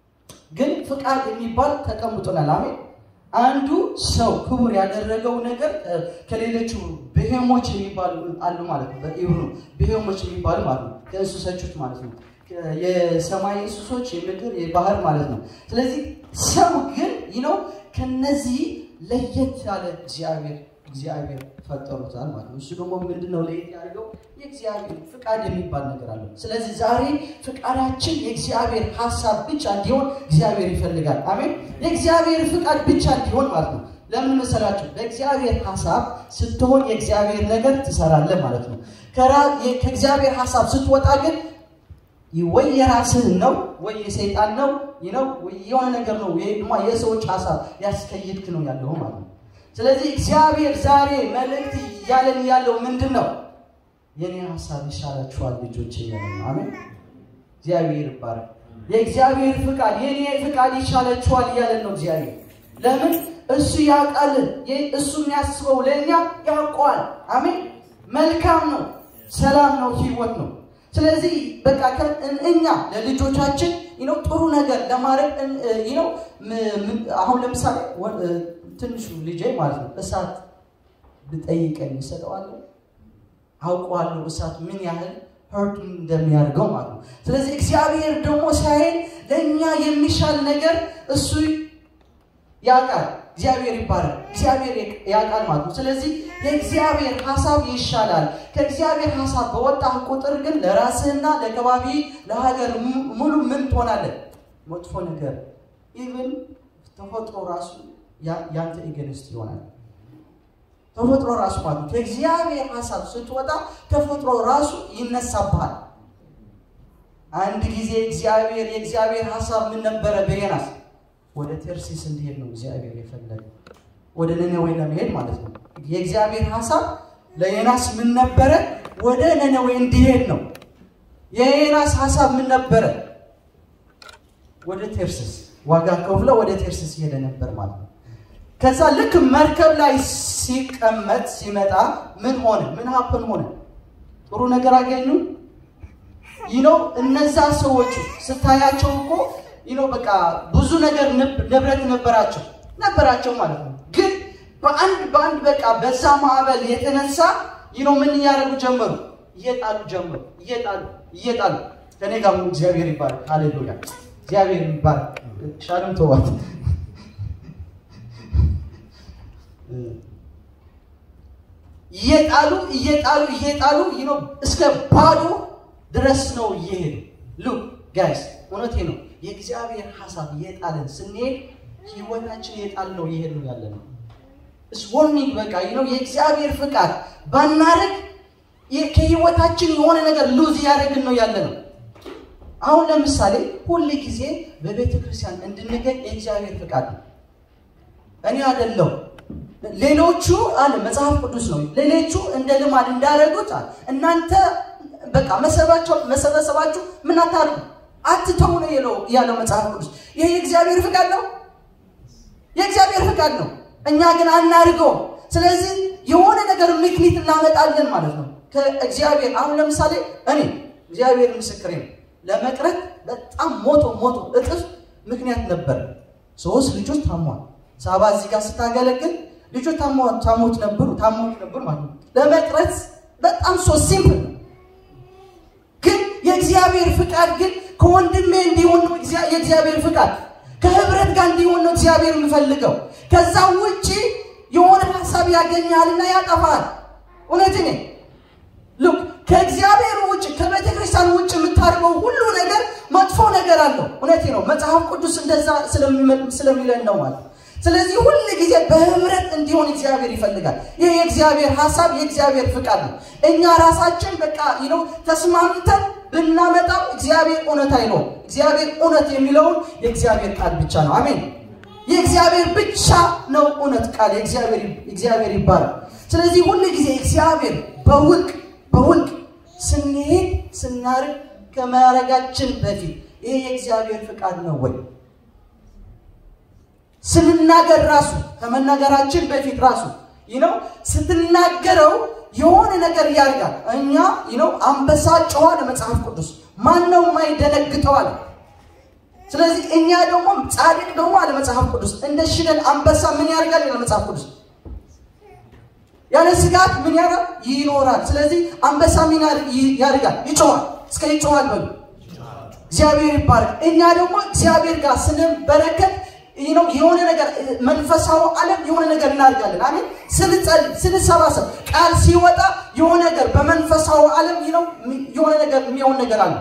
ግን ፍቃድ የሚባል ተቀምጦናል። አሜን። አንዱ ሰው ክቡር ያደረገው ነገር ከሌሎቹ ብሄሞች የሚባሉ አሉ ማለት ነው። በኢብሩ ብሄሞች የሚባሉ ማለት ነው። ከእንስሶች ማለት ነው። የሰማይ እንስሶች፣ የምድር፣ የባህር ማለት ነው። ስለዚህ ሰው ግን ነው ከነዚህ ለየት ያለ እግዚአብሔር እግዚአብሔር ፈጠሩታል ማለት ነው። እሱ ደግሞ ምንድነው ለየት ያደርገው? የእግዚአብሔር ፍቃድ የሚባል ነገር አለው። ስለዚህ ዛሬ ፍቃዳችን የእግዚአብሔር ሀሳብ ብቻ እንዲሆን እግዚአብሔር ይፈልጋል። አሜን። የእግዚአብሔር ፍቃድ ብቻ እንዲሆን ማለት ነው። ለምን መሰላችሁ? በእግዚአብሔር ሀሳብ ስትሆን የእግዚአብሔር ነገር ትሰራለህ ማለት ነው። ከእግዚአብሔር ሀሳብ ስትወጣ ግን ወይ የራስህን ነው ወይ የሰይጣን ነው ነው የሆነ ነገር ነው የሰዎች ሀሳብ ያስከይድክ ነው ያለው ማለት ነው። ስለዚህ እግዚአብሔር ዛሬ መልእክት እያለን ያለው ምንድን ነው? የኔ ሀሳብ ይሻላችኋል ልጆች እያለ ነው። አሜን። እግዚአብሔር ይባረክ። የእግዚአብሔር ፍቃድ የኔ ፍቃድ ይሻላችኋል እያለን ነው እግዚአብሔር። ለምን እሱ ያውቃል። እሱ የሚያስበው ለእኛ ያውቀዋል። አሜን። መልካም ነው፣ ሰላም ነው፣ ህይወት ነው። ስለዚህ በቃ እኛ ለልጆቻችን ነው ጥሩ ነገር ለማድረግ ነው። አሁን ለምሳሌ ትንሹ ልጄ ማለት ነው እሳት ብጠይቀኝ ይሰጠዋለሁ። አውቀዋለሁ እሳት ምን ያህል ህርት እንደሚያደርገው ማለት ነው። ስለዚህ እግዚአብሔር ደግሞ ሲያየን ለእኛ የሚሻል ነገር እሱ ያውቃል። እግዚአብሔር ይባላል። እግዚአብሔር ያውቃል ማለት ነው። ስለዚህ የእግዚአብሔር ሀሳብ ይሻላል። ከእግዚአብሔር ሀሳብ በወጣህ ቁጥር ግን ለራስህና ለከባቢ ለሀገር ሙሉ ምን ትሆናለህ? መጥፎ ነገር ኢቭን ተፈጥሮ ራሱ ያንተ ኢገንስት ይሆናል። ተፈጥሮ ራሱ ማለት ነው። ከእግዚአብሔር ሀሳብ ስትወጣ ተፈጥሮ ራሱ ይነሳብሃል። አንድ ጊዜ እግዚአብሔር የእግዚአብሔር ሀሳብ ምን ነበረ? በዮናስ ወደ ተርሲስ እንዲሄድ ነው እግዚአብሔር የፈለገ ወደ ነነዌ ለመሄድ ማለት ነው። የእግዚአብሔር ሀሳብ ለዮናስ ምን ነበረ? ወደ ነነዌ እንዲሄድ ነው። የዮናስ ሀሳብ ምን ነበረ? ወደ ቴርሲስ ዋጋ ከፍለ ወደ ቴርሲስ ሄደ ነበር ማለት ነው። ከዛ ልክ መርከብ ላይ ሲቀመጥ ሲመጣ ምን ሆነ? ምን ሀፕን ሆነ? ጥሩ ነገር አገኙ? ይነው እነዛ ሰዎች ስታያቸው እኮ ይነው በቃ ብዙ ነገር ንብረት ነበራቸው ነበራቸው ማለት ነው። ግን በአንድ በአንድ በቃ በዛ ማዕበል የተነሳ ይነው ምን እያደረጉ ጀመሩ? እየጣሉ ጀመሩ። እየጣሉ እየጣሉ ከኔ ጋር እግዚአብሔር ይባላል። ሃሌሉያ እግዚአብሔር ይባላል። ሻለም ተዋት እየጣሉ እየጣሉ እየጣሉ ነው እስከ ባዶ ድረስ ነው እየሄዱ ሉ ጋይስ እውነቴ ነው የእግዚአብሔር ሀሳብ እየጣለን ስንሄድ ህይወታችን እየጣል ነው እየሄድ ነው ያለ ነው ስወርኒንግ በቃ ነው የእግዚአብሔር ፍቃድ ባናረግ ከህይወታችን የሆነ ነገር ሉዝ እያደረግን ነው ያለ ነው አሁን ለምሳሌ ሁል ጊዜ በቤተ ክርስቲያን እንድንገኝ የእግዚአብሔር ፍቃድ ነው እኔ አደለው ሌሎቹ አለ መጽሐፍ ቅዱስ ነው ሌሎቹ እንደ ልማድ እንዳደረጉት አለ እናንተ በቃ መሰበሰባችሁ ምን አታርጉ አትተው ነው የለው ያለው መጽሐፍ ቅዱስ ይሄ የእግዚአብሔር ፍቃድ ነው የእግዚአብሔር ፍቃድ ነው እኛ ግን አናርገው ስለዚህ የሆነ ነገር ምክኒት እናመጣለን ማለት ነው ከእግዚአብሔር አሁን ለምሳሌ እኔ እግዚአብሔር ምስክሬ ነው ለመቅረት በጣም ሞቶ ሞቶ እጥፍ ምክንያት ነበር ሶስት ልጆች ታሟል ሳባ እዚህ ጋር ስታገለግል ልጆች ታሞት ነበሩ ታሞት ነበሩ ማለት ነው ለመቅረት በጣም ሶ ሲምፕል ነው ግን የእግዚአብሔር ፍቃድ ግን ከወንድሜ እንዲሆን ነው የእግዚአብሔር ፍቃድ ከህብረት ጋር እንዲሆን ነው እግዚአብሔር የምፈልገው ከዛ ውጭ የሆነ ሀሳብ ያገኛልና ያጠፋል እውነት ኔ ሉክ ከእግዚአብሔር ውጭ ከቤተ ክርስቲያን ውጭ የምታደርገው ሁሉ ነገር መጥፎ ነገር አለው እውነቴ ነው መጽሐፍ ቅዱስ እንደዛ ስለሚለን ነው ማለት ስለዚህ ሁል ጊዜ በህብረት እንዲሆን እግዚአብሔር ይፈልጋል ይህ የእግዚአብሔር ሀሳብ የእግዚአብሔር ፍቃድ ነው እኛ ራሳችን በቃ ነው ተስማምተን ብናመጣው እግዚአብሔር እውነት አይለውም እግዚአብሔር እውነት የሚለውን የእግዚአብሔር ቃል ብቻ ነው አሜን የእግዚአብሔር ብቻ ነው እውነት ቃል እግዚአብሔር ይባላል ስለዚህ ሁል ጊዜ እግዚአብሔር በውልቅ በውልቅ ስንሄድ ስናርግ ከማረጋችን በፊት ይሄ የእግዚአብሔር ፍቃድ ነው ወይ ስንናገር ራሱ ከመናገራችን በፊት ራሱ ነው ስትናገረው የሆነ ነገር ያደርጋል እኛ ነው አንበሳ ጨዋ ለመጽሐፍ ቅዱስ ማን ነው የማይደነግጠው አለ ስለዚህ እኛ ደግሞ ጻድቅ ደግሞ አለ መጽሐፍ ቅዱስ እንደ ሽደን አንበሳ ምን ያደርጋል ይላል መጽሐፍ ቅዱስ ያለ ስጋት ምን ያደርጋል ይኖራል። ስለዚህ አንበሳ ምን ያደርጋል? ይጮዋል። እስከ ይጮዋል በሉ እግዚአብሔር ይባረክ። እኛ ደግሞ እግዚአብሔር ጋር ስንበረከት ነው የሆነ ነገር መንፈሳዊ ዓለም የሆነ ነገር እናደርጋለን። አሜን። ስንጸልይ ስንሰባሰብ ቃል ሲወጣ የሆነ ነገር በመንፈሳዊ ዓለም ነው የሆነ ነገር የሚሆን ነገር አለ።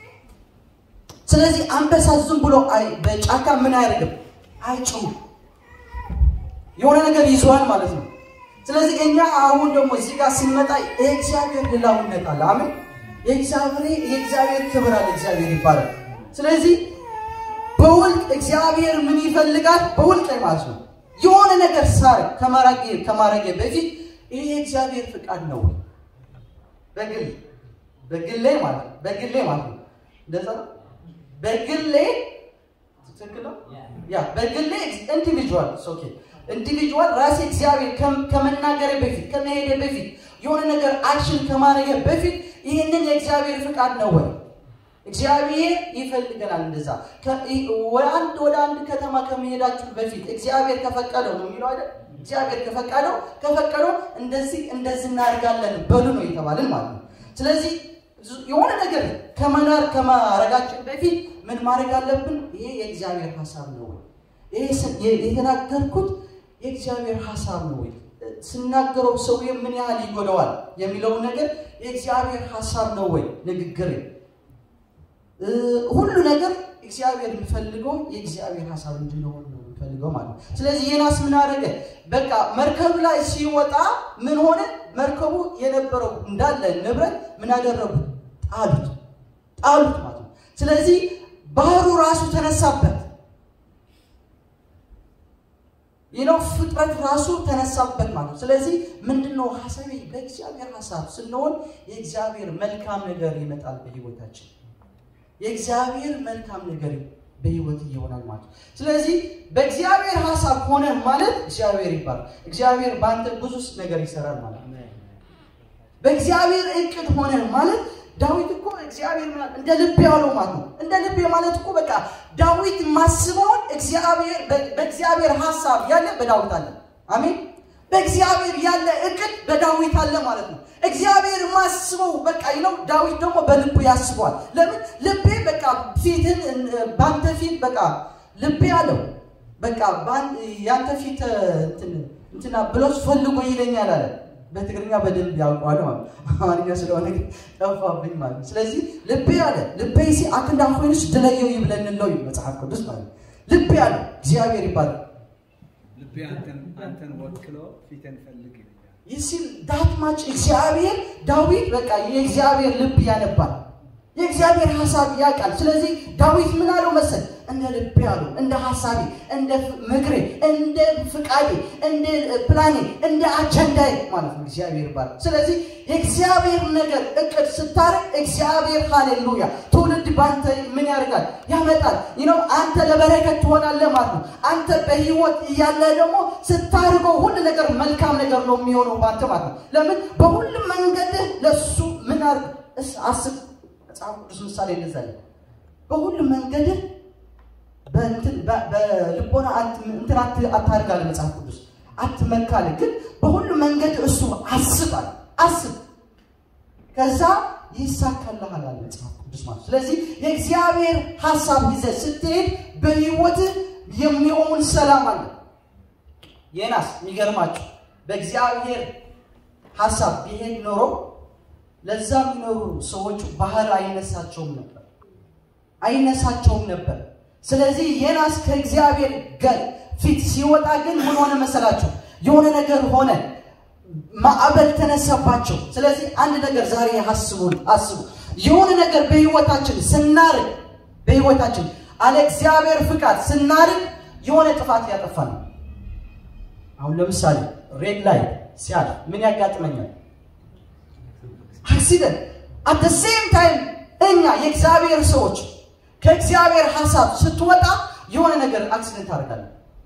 ስለዚህ አንበሳ ዝም ብሎ በጫካ ምን አያደርግም? አይጮህም። የሆነ ነገር ይዘዋል ማለት ነው። ስለዚህ እኛ አሁን ደግሞ እዚህ ጋር ሲመጣ የእግዚአብሔር ልላውነት አለ። አሜን። የእግዚአብሔር የእግዚአብሔር ክብር አለ። እግዚአብሔር ይባላል። ስለዚህ በውልቅ እግዚአብሔር ምን ይፈልጋል? በውልቅ ላይ ማለት ነው የሆነ ነገር ሳር ከማራጌ ከማራጌ በፊት ይሄ የእግዚአብሔር ፍቃድ ነው። በግል በግሌ ማለት ነው በግሌ ማለት ነው እንደዛ ነው። በግሌ ትክክል ነው። ያ በግሌ ኢንዲቪጁዋል ኦኬ ኢንዲቪጁዋል ራሴ እግዚአብሔር ከመናገሬ በፊት ከመሄዴ በፊት የሆነ ነገር አክሽን ከማድረጌ በፊት ይህንን የእግዚአብሔር ፍቃድ ነው ወይ? እግዚአብሔር ይፈልገናል። እንደዛ አንድ ወደ አንድ ከተማ ከመሄዳችሁ በፊት እግዚአብሔር ከፈቀደው ነው የሚለው አይደል? እግዚአብሔር ከፈቀደው ከፈቀደው እንደዚህ እንደዚህ እናደርጋለን በሉ ነው የተባልን ማለት ነው። ስለዚህ የሆነ ነገር ከመናር ከማረጋችን በፊት ምን ማድረግ አለብን? ይሄ የእግዚአብሔር ሀሳብ ነው ወይ? ይሄ የተናገርኩት የእግዚአብሔር ሀሳብ ነው ወይ? ስናገረው ሰው ምን ያህል ይጎደዋል የሚለውን ነገር የእግዚአብሔር ሀሳብ ነው ወይ? ንግግር ሁሉ ነገር እግዚአብሔር የሚፈልገው የእግዚአብሔር ሀሳብ እንድንሆን ነው የሚፈልገው ማለት ነው። ስለዚህ ዮናስ ምን አደረገ? በቃ መርከብ ላይ ሲወጣ ምን ሆነ? መርከቡ የነበረው እንዳለ ንብረት ምን አደረጉት? ጣሉት፣ ጣሉት ማለት ነው። ስለዚህ ባህሩ ራሱ ተነሳበት። ይነው ፍጥረት ራሱ ተነሳበት ማለት ነው። ስለዚህ ምንድነው ሀሳቤ? በእግዚአብሔር ሀሳብ ስንሆን የእግዚአብሔር መልካም ነገር ይመጣል በህይወታችን የእግዚአብሔር መልካም ነገር በህይወት ይሆናል ማለት ነው። ስለዚህ በእግዚአብሔር ሀሳብ ሆነ ማለት እግዚአብሔር ይባላል። እግዚአብሔር በአንተ ብዙ ነገር ይሰራል ማለት ነው። በእግዚአብሔር እቅድ ሆነ ማለት ዳዊት እኮ እግዚአብሔር እንደ ልቤ ያለው ማለት ነው። እንደ ልቤ ማለት እኮ በቃ ዳዊት ማስበውን እግዚአብሔር በእግዚአብሔር ሀሳብ ያለ በዳዊት አለ። አሜን። በእግዚአብሔር ያለ እቅድ በዳዊት አለ ማለት ነው። እግዚአብሔር ማስበው በቃ ነው። ዳዊት ደግሞ በልቡ ያስበዋል። ለምን ልቤ በቃ ፊትን በአንተ ፊት በቃ ልቤ አለው በቃ ያንተ ፊት እንትና ብሎስ ፈልጎ ይለኛል አለ። በትግርኛ በደንብ ያውቀዋል ማለት አማርኛ ስለሆነ ጠፋብኝ ማለት ነው። ስለዚህ ልቤ አለ ልቤ ሲ አክንዳ ኮይንስ ድለየው ይብለንለው መጽሐፍ ቅዱስ ማለት ልቤ አለ እግዚአብሔር ይባላል። ልቤ አንተን ወክሎ ፊትን ፈልግ ይለኛል። ይሲል ዳት ማች እግዚአብሔር ዳዊት በቃ የእግዚአብሔር ልብ ያነባል። የእግዚአብሔር ሀሳብ ያውቃል። ስለዚህ ዳዊት ምን አለው መሰል እንደ ልቤ አለው እንደ ሀሳቤ፣ እንደ ምክሬ፣ እንደ ፍቃዴ፣ እንደ ፕላኔ፣ እንደ አጀንዳዬ ማለት ነው እግዚአብሔር ይባላል። ስለዚህ የእግዚአብሔር ነገር እቅድ ስታረግ እግዚአብሔር ሃሌሉያ ትውልድ በአንተ ምን ያደርጋል ያመጣል። ይነው አንተ ለበረከት ትሆናለህ ማለት ነው። አንተ በህይወት እያለ ደግሞ ስታርገው ሁሉ ነገር መልካም ነገር ነው የሚሆነው በአንተ ማለት ነው። ለምን በሁሉም መንገድህ ለሱ ምን አርግ አስብ። መጽሐፍ ቅዱስ ምሳሌ እንደዛ በሁሉም መንገድህ በልቦና እንትን አታርጋለ መጽሐፍ ቅዱስ አትመካለ፣ ግን በሁሉ መንገድ እሱ አስባል አስብ፣ ከዛ ይሳካልሃል አለ መጽሐፍ ቅዱስ ማለት። ስለዚህ የእግዚአብሔር ሀሳብ ይዘህ ስትሄድ በህይወትህ የሚሆን ሰላም አለ። የናስ የሚገርማችሁ በእግዚአብሔር ሀሳብ ቢሄድ ኖሮ ለዛ የሚኖሩ ሰዎች ባህር አይነሳቸውም ነበር አይነሳቸውም ነበር። ስለዚህ ዮናስ ከእግዚአብሔር ጋር ፊት ሲወጣ ግን ምን ሆነ መሰላቸው? የሆነ ነገር ሆነ፣ ማዕበል ተነሳባቸው። ስለዚህ አንድ ነገር ዛሬ አስቡ አስቡ። የሆነ ነገር በህይወታችን ስናርግ በህይወታችን አለ እግዚአብሔር ፍቃድ ስናርግ የሆነ ጥፋት ያጠፋል። አሁን ለምሳሌ ሬድ ላይ ሲያልፍ ምን ያጋጥመኛል? አክሲደንት። አት ሴም ታይም እኛ የእግዚአብሔር ሰዎች ከእግዚአብሔር ሀሳብ ስትወጣ የሆነ ነገር አክሲደንት አደርጋለሁ።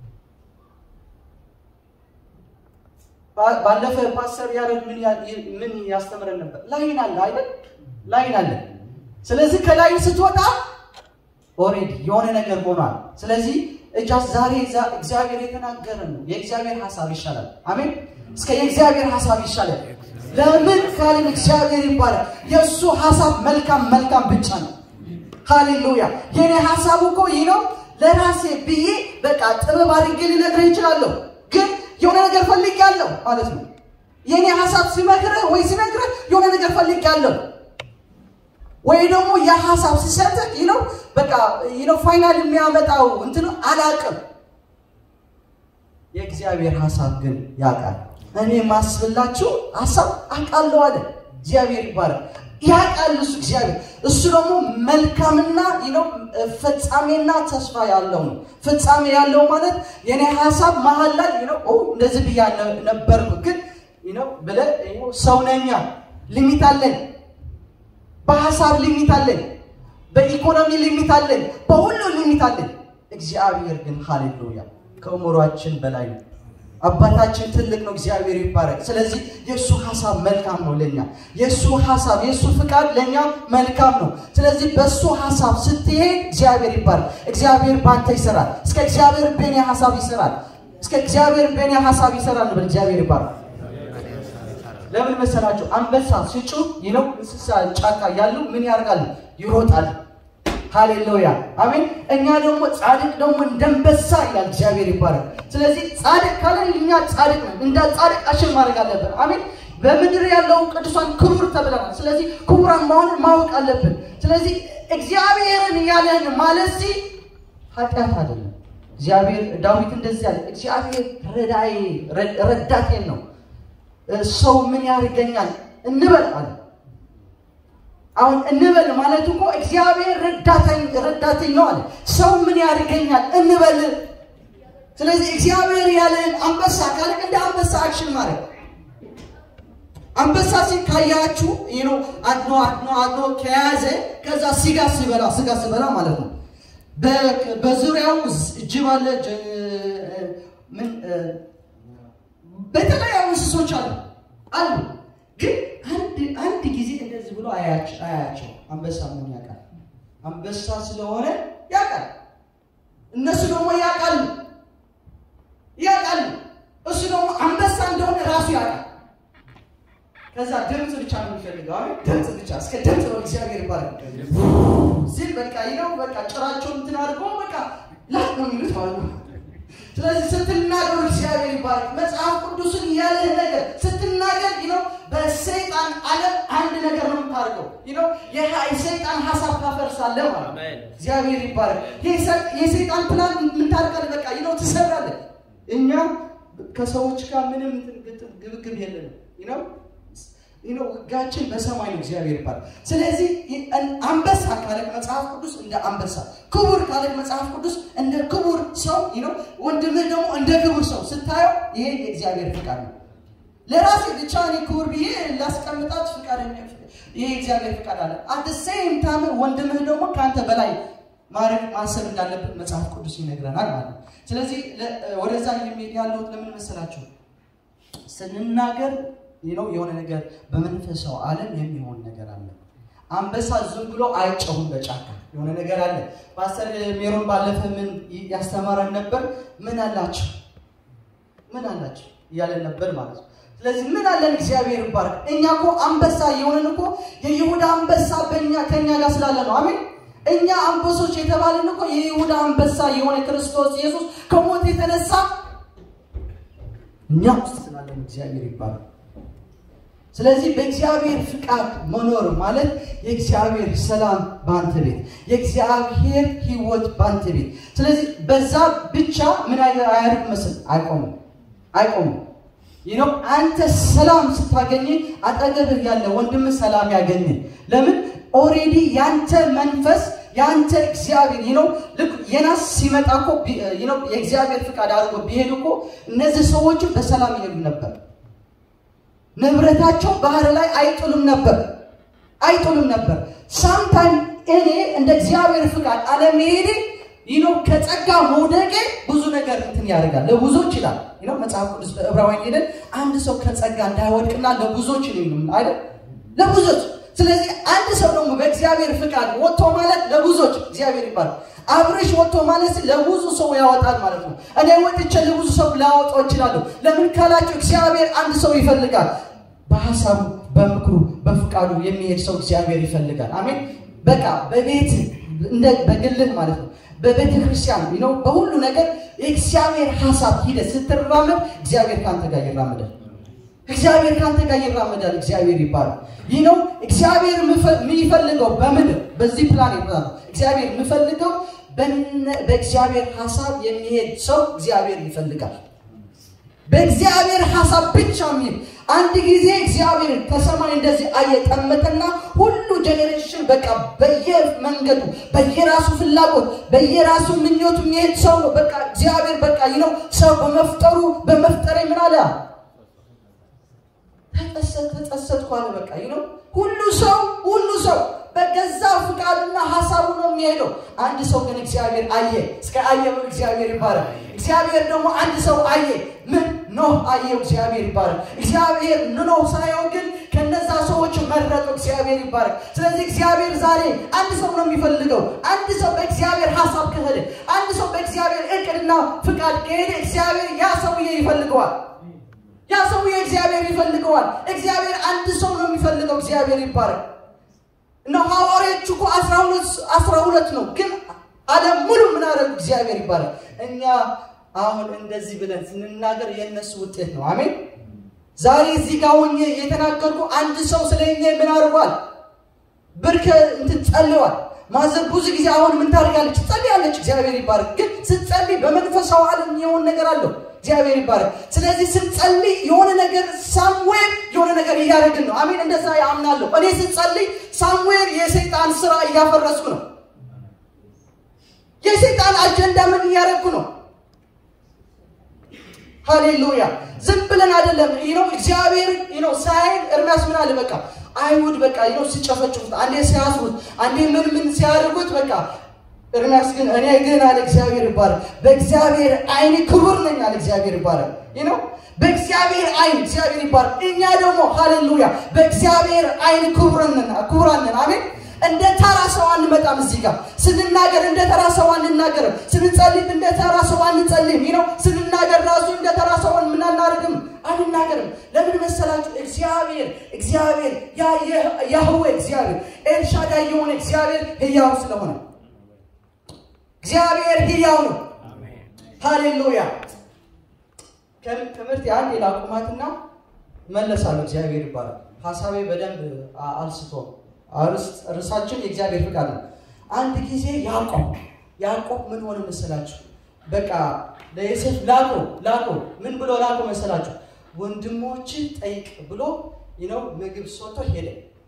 ባለፈ ፓስተር ያሬድ ምን ያስተምረን ነበር? ላይን አለ አይደል? ላይን አለ። ስለዚህ ከላይን ስትወጣ ኦሬዲ የሆነ ነገር ሆኗል። ስለዚህ እጃስ ዛሬ እግዚአብሔር የተናገረ ነው። የእግዚአብሔር ሀሳብ ይሻላል። አሜን። እስከ የእግዚአብሔር ሀሳብ ይሻላል። ለምን ካልን እግዚአብሔር ይባላል። የእሱ ሀሳብ መልካም መልካም ብቻ ነው። ሃሌሉያ። የኔ ሀሳቡ እኮ ይህ ነው። ለራሴ ብዬ በቃ ጥበብ አድርጌ ልነግርህ ይችላለሁ፣ ግን የሆነ ነገር ፈልጌያለሁ ማለት ነው። የኔ ሀሳብ ሲመክርህ ወይ ሲነግርህ የሆነ ነገር ፈልጌያለሁ ወይ ደግሞ የሀሳብ ሲሰጥህ ይህ ነው በቃ ይህ ነው ፋይናል የሚያመጣው እንትን አላቅም። የእግዚአብሔር ሀሳብ ግን ያውቃል። እኔ ማስብላችሁ ሀሳብ አውቃለሁ አለ እግዚአብሔር ይባላል። ያውቃል እሱ እግዚአብሔር። እሱ ደግሞ መልካምና ነው ፍጻሜና ተስፋ ያለው ነው። ፍጻሜ ያለው ማለት የኔ ሀሳብ መሀል ላይ ነው እንደዚህ ብያ ነበርኩ ግን ነው ብለህ ሰው ነኛ ሊሚት አለን በሀሳብ ሊሚት አለን፣ በኢኮኖሚ ሊሚት አለን፣ በሁሉ ሊሚት አለን። እግዚአብሔር ግን ሃሌሉያ ከእምሯችን በላይ ነው። አባታችን ትልቅ ነው፣ እግዚአብሔር ይባረክ። ስለዚህ የእሱ ሀሳብ መልካም ነው ለኛ። የእሱ ሀሳብ የእሱ ፍቃድ ለእኛ መልካም ነው። ስለዚህ በእሱ ሀሳብ ስትሄድ እግዚአብሔር ይባረክ። እግዚአብሔር በአንተ ይሰራል። እስከ እግዚአብሔር በእኔ ሀሳብ ይሰራል። እስከ እግዚአብሔር በእኔ ሀሳብ ይሰራል ብል እግዚአብሔር ይባረክ። ለምን መሰላችሁ? አንበሳ ሲጮህ ይለው እንስሳ ጫካ ያሉ ምን ያደርጋሉ? ይሮጣሉ። ሃሌሉያ አሜን። እኛ ደግሞ ጻድቅ ደግሞ እንደንበሳ ይላል እግዚአብሔር ይባረክ። ስለዚህ ጻድቅ ካለን እኛ ጻድቅ ነን። እንደ ጻድቅ አሽን ማድረግ አለብን። አሜን። በምድር ያለው ቅዱሳን ክቡር ተብለናል። ስለዚህ ክቡራን መሆንን ማወቅ አለብን። ስለዚህ እግዚአብሔርን ያለን ማለት ሲ ኃጢአት አይደለም። እግዚአብሔር ዳዊት እንደዚህ ያለ እግዚአብሔር ረዳዬ ረዳቴን ነው ሰው ምን ያደርገኛል እንበል አለ። አሁን እንበል ማለት እኮ እግዚአብሔር ረዳተኝ ነው አለ። ሰው ምን ያደርገኛል እንበል። ስለዚህ እግዚአብሔር ያለን አንበሳ ካለ እንደ አንበሳ አክሽን ማድረግ አንበሳ ሲካያችሁ ነው አድኖ አድኖ አድኖ ከያዘ ከዛ ስጋ ሲበላ ስጋ ሲበላ ማለት ነው። በዙሪያው ጅብ አለ ምን በተለያዩ እንስሶች አሉ አሉ። ግን አንድ አንድ ጊዜ እንደዚህ ብሎ አያቸው። አንበሳ ምን ያውቃል? አንበሳ ስለሆነ ያውቃል። እነሱ ደግሞ ያውቃሉ ያውቃሉ። እሱ ደግሞ አንበሳ እንደሆነ ራሱ ያውቃል። ከዛ ድምፅ ብቻ ነው የሚፈልገው። አይ ድምፅ ብቻ እስከ ድምፅ ነው እግዚአብሔር ይባላል ሲል በቃ ይለው በቃ ጭራቸውን እንትን አድርጎ በቃ ላክ ነው የሚሉት ማለት ነው። ስለዚህ ስትናገሩ እግዚአብሔር ይባላል። መጽሐፍ ቅዱስን ያለህ ነገር ስትናገር ነው በሰይጣን ዓለም አንድ ነገር ነው የምታደርገው። ነው የሰይጣን ሀሳብ ታፈርሳለህ ማለት ነው። እግዚአብሔር ይባላል። የሰይጣን ፕላን ምን ታደርጋለህ? በቃ ነው ትሰራለህ። እኛ ከሰዎች ጋር ምንም ግብግብ የለንም ነው ነው ውጋችን በሰማይ ነው። እግዚአብሔር ይባላል። ስለዚህ አንበሳ ካለ መጽሐፍ ቅዱስ እንደ አንበሳ፣ ክቡር ካለ መጽሐፍ ቅዱስ እንደ ክቡር ሰው ነው። ወንድምህ ደግሞ እንደ ክቡር ሰው ስታየው ይሄ የእግዚአብሔር ፍቃድ ነው። ለራሴ ብቻ እኔ ክቡር ብዬ ላስቀምጣት ፍቃድ ይሄ እግዚአብሔር ፍቃድ አለ። አት ሴም ታይም ወንድምህ ደግሞ ከአንተ በላይ ማድረግ ማሰብ እንዳለበት መጽሐፍ ቅዱስ ይነግረናል ማለት ነው። ስለዚህ ወደዛ የሚሄድ ያለሁት ለምን መሰላችሁ ስንናገር ነው የሆነ ነገር በመንፈሳው ዓለም የሚሆን ነገር አለ። አንበሳ ዝም ብሎ አይጮህም በጫካ የሆነ ነገር አለ። ፓስተር ሜሮን ባለፈ ምን ያስተማረን ነበር? ምን አላቸው ምን አላቸው እያለን ነበር ማለት ነው። ስለዚህ ምን አለን? እግዚአብሔር ይባረክ። እኛ እኮ አንበሳ የሆነን እኮ የይሁዳ አንበሳ በእኛ ከእኛ ጋር ስላለ ነው። አሜን። እኛ አንበሶች የተባለን እኮ የይሁዳ አንበሳ የሆነ ክርስቶስ ኢየሱስ ከሞት የተነሳ እኛ ውስጥ ስላለን እግዚአብሔር ይባረክ። ስለዚህ በእግዚአብሔር ፍቃድ መኖር ማለት የእግዚአብሔር ሰላም በአንተ ቤት፣ የእግዚአብሔር ሕይወት በአንተ ቤት። ስለዚህ በዛ ብቻ ምን አያደርግ መስል አይቆምም አይቆምም። ይህ ነው አንተ ሰላም ስታገኝ አጠገብህ ያለ ወንድም ሰላም ያገኝ። ለምን ኦሬዲ ያንተ መንፈስ ያንተ እግዚአብሔር ይህ ነው ልክ የናስ ሲመጣ እኮ ይህ ነው የእግዚአብሔር ፍቃድ አድርጎ ቢሄዱ እኮ እነዚህ ሰዎችም በሰላም ይሄዱ ነበር። ንብረታቸው ባህር ላይ አይጥሉም ነበር አይጥሉም ነበር። ሳምታይም እኔ እንደ እግዚአብሔር ፍቃድ አለመሄዴ ይኖ ከጸጋ መውደቄ ብዙ ነገር እንትን ያደርጋል ለብዙዎች ይላል ነው መጽሐፍ ቅዱስ በዕብራውያን ሄደን አንድ ሰው ከጸጋ እንዳይወድቅና ለብዙዎች ነው አይደል ለብዙዎች ስለዚህ አንድ ሰው ደግሞ በእግዚአብሔር ፍቃድ ወጥቶ ማለት ለብዙዎች እግዚአብሔር ይባላል። አብረሽ ወጥቶ ማለት ለብዙ ሰው ያወጣል ማለት ነው። እኔ ወጥቼ ለብዙ ሰው ላወጣው እችላለሁ። ለምን ካላችሁ እግዚአብሔር አንድ ሰው ይፈልጋል። በሀሳቡ በምክሩ በፍቃዱ የሚሄድ ሰው እግዚአብሔር ይፈልጋል። አሜን። በቃ በቤት እንደ በግልህ ማለት ነው በቤተ ክርስቲያን ነው በሁሉ ነገር የእግዚአብሔር ሀሳብ ሂደት ስትራመድ እግዚአብሔር ከአንተ ጋር ይራመዳል። እግዚአብሔር ከአንተ ጋር ይራመዳል። እግዚአብሔር ይባላል። ይህ ነው እግዚአብሔር የሚፈልገው በምድር በዚህ ፕላን ይባላል። እግዚአብሔር የሚፈልገው በእግዚአብሔር ሀሳብ የሚሄድ ሰው እግዚአብሔር ይፈልጋል። በእግዚአብሔር ሀሳብ ብቻ የሚል አንድ ጊዜ እግዚአብሔር ከሰማይ እንደዚህ አየ ጠመተና ሁሉ ጀኔሬሽን በቃ በየመንገዱ በየራሱ ፍላጎት በየራሱ ምኞቱ የሚሄድ ሰው ነው። በቃ እግዚአብሔር በቃ ይነው ሰው በመፍጠሩ በመፍጠሬ ምን አለ ተጸጸት ተጸጸትኩ አለ። በቃ ይነው ሁሉ ሰው ሁሉ ሰው በገዛ ፍቃድና ሀሳቡ ነው የሚሄደው። አንድ ሰው ግን እግዚአብሔር አየ። እስከ አየ እግዚአብሔር ይባላል። እግዚአብሔር ደግሞ አንድ ሰው አየ። ምን ኖህ አየው። እግዚአብሔር ይባላል። እግዚአብሔር ኖህ ሳየው ግን ከነዛ ሰዎች መረጠው። እግዚአብሔር ይባላል። ስለዚህ እግዚአብሔር ዛሬ አንድ ሰው ነው የሚፈልገው። አንድ ሰው በእግዚአብሔር ሀሳብ ከሄደ፣ አንድ ሰው በእግዚአብሔር እቅድና ፍቃድ ከሄደ እግዚአብሔር ያ ሰውዬ ይፈልገዋል። ያ ሰውዬ እግዚአብሔር ይፈልገዋል። እግዚአብሔር አንድ ሰው ነው የሚፈልገው። እግዚአብሔር ይባላል። እና ሐዋርያዎቹ እኮ አስራ ሁለት ነው፣ ግን ዓለም ሙሉ ምን አደረጉ? እግዚአብሔር ይባላል። እኛ አሁን እንደዚህ ብለን ስንናገር የእነሱ ውጤት ነው። አሜን። ዛሬ እዚህ ጋር ሆኜ የተናገርኩ አንድ ሰው ስለ እኛ ምን አድርጓል? ብርከ እንትን ጸልዋል። ማዘር ብዙ ጊዜ አሁን ምን ታደርጋለች? ትጸልያለች። እግዚአብሔር ይባረክ። ግን ስትጸልይ በመንፈሳዊ ዓለም የሆነ ነገር አለው። እግዚአብሔር ይባረክ። ስለዚህ ስንጸልይ የሆነ ነገር ሳምዌር የሆነ ነገር እያደረግን ነው። አሜን። እንደዛ ያምናለሁ። እኔ ስንጸልይ ሳምዌር የሰይጣን ስራ እያፈረስኩ ነው። የሰይጣን አጀንዳ ምን እያደረግኩ ነው? ሃሌሉያ። ዝም ብለን አይደለም ነው እግዚአብሔር ነው ሳይል እርሚያስ ምን አለ በቃ አይሁድ በቃ ነው ሲጨፈጭፉት፣ አንዴ ሲያስሩት፣ አንዴ ምን ምን ሲያደርጉት በቃ ኤርምያስ ግን እኔ ግን አለ እግዚአብሔር ይባላል በእግዚአብሔር አይን ክቡር ነኝ አለ እግዚአብሔር ይባላል። ይህ ነው በእግዚአብሔር አይን እግዚአብሔር ይባላል። እኛ ደግሞ ሃሌሉያ በእግዚአብሔር አይን ክቡራን ነን። አሜን። እንደ ተራ ሰው አንመጣም። እዚህ ጋር ስንናገር እንደ ተራ ሰው አንናገርም። ስንጸልይ እንደ ተራ ሰው አንጸልይም። ይህ ነው ስንናገር ራሱ እንደ ተራ ሰው ምን አናደርግም አንናገርም። ለምን መሰላችሁ? እግዚአብሔር እግዚአብሔር ያህዌ እግዚአብሔር ኤልሻዳይ የሆነ እግዚአብሔር ህያው ስለሆነ እግዚአብሔር ህያው ነው። ሃሌሉያ። ትምህርት አንድ ላቁማትና መለሳለሁ። እግዚአብሔር ይባላል። ሀሳቤ በደንብ አልስቶም እርሳችን የእግዚአብሔር ፍቃድ ነው። አንድ ጊዜ ያዕቆብ ያዕቆብ ምን ሆነ መሰላችሁ? በቃ ለዮሴፍ ላኮ ላኮ ምን ብሎ ላኮ መሰላችሁ? ወንድሞች ጠይቅ ብሎ ነው ምግብ ሶቶ ሄደ።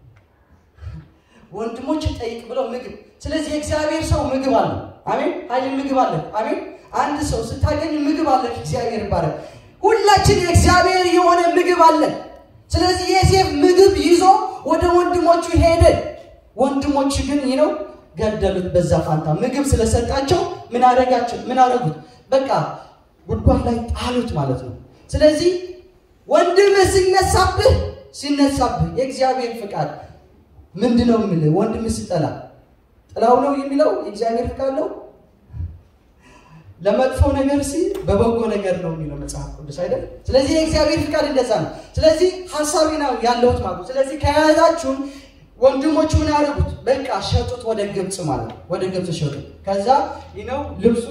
ወንድሞች ጠይቅ ብሎ ምግብ። ስለዚህ የእግዚአብሔር ሰው ምግብ አለ። አሜን። ኃይል ምግብ አለ። አሜን። አንድ ሰው ስታገኝ ምግብ አለ። እግዚአብሔር ይባላል። ሁላችን የእግዚአብሔር የሆነ ምግብ አለን። ስለዚህ ዮሴፍ ምግብ ይዞ ወደ ወንድሞቹ ሄደ። ወንድሞቹ ግን ነው ገደሉት። በዛ ፋንታ ምግብ ስለሰጣቸው ምን አደረጋቸው? ምን አደረጉት? በቃ ጉድጓድ ላይ ጣሉት ማለት ነው። ስለዚህ ወንድምህ ሲነሳብህ ሲነሳብህ የእግዚአብሔር ፍቃድ ምንድን ነው የሚልህ? ወንድምህ ሲጠላ ጥላው ነው የሚለው የእግዚአብሔር ፍቃድ ነው። ለመጥፎ ነገር ሲል በበጎ ነገር ነው የሚለው መጽሐፍ ቅዱስ አይደል? ስለዚህ የእግዚአብሔር ፍቃድ እንደዛ ነው። ስለዚህ ሀሳቢ ነው ያለሁት ማለት ነው። ስለዚህ ከያዛችሁን ወንድሞቹ ምን ያደረጉት? በቃ ሸጡት ወደ ግብፅ ማለት ነው። ወደ ግብፅ ሸጡት። ከዛ ነው ልብሱ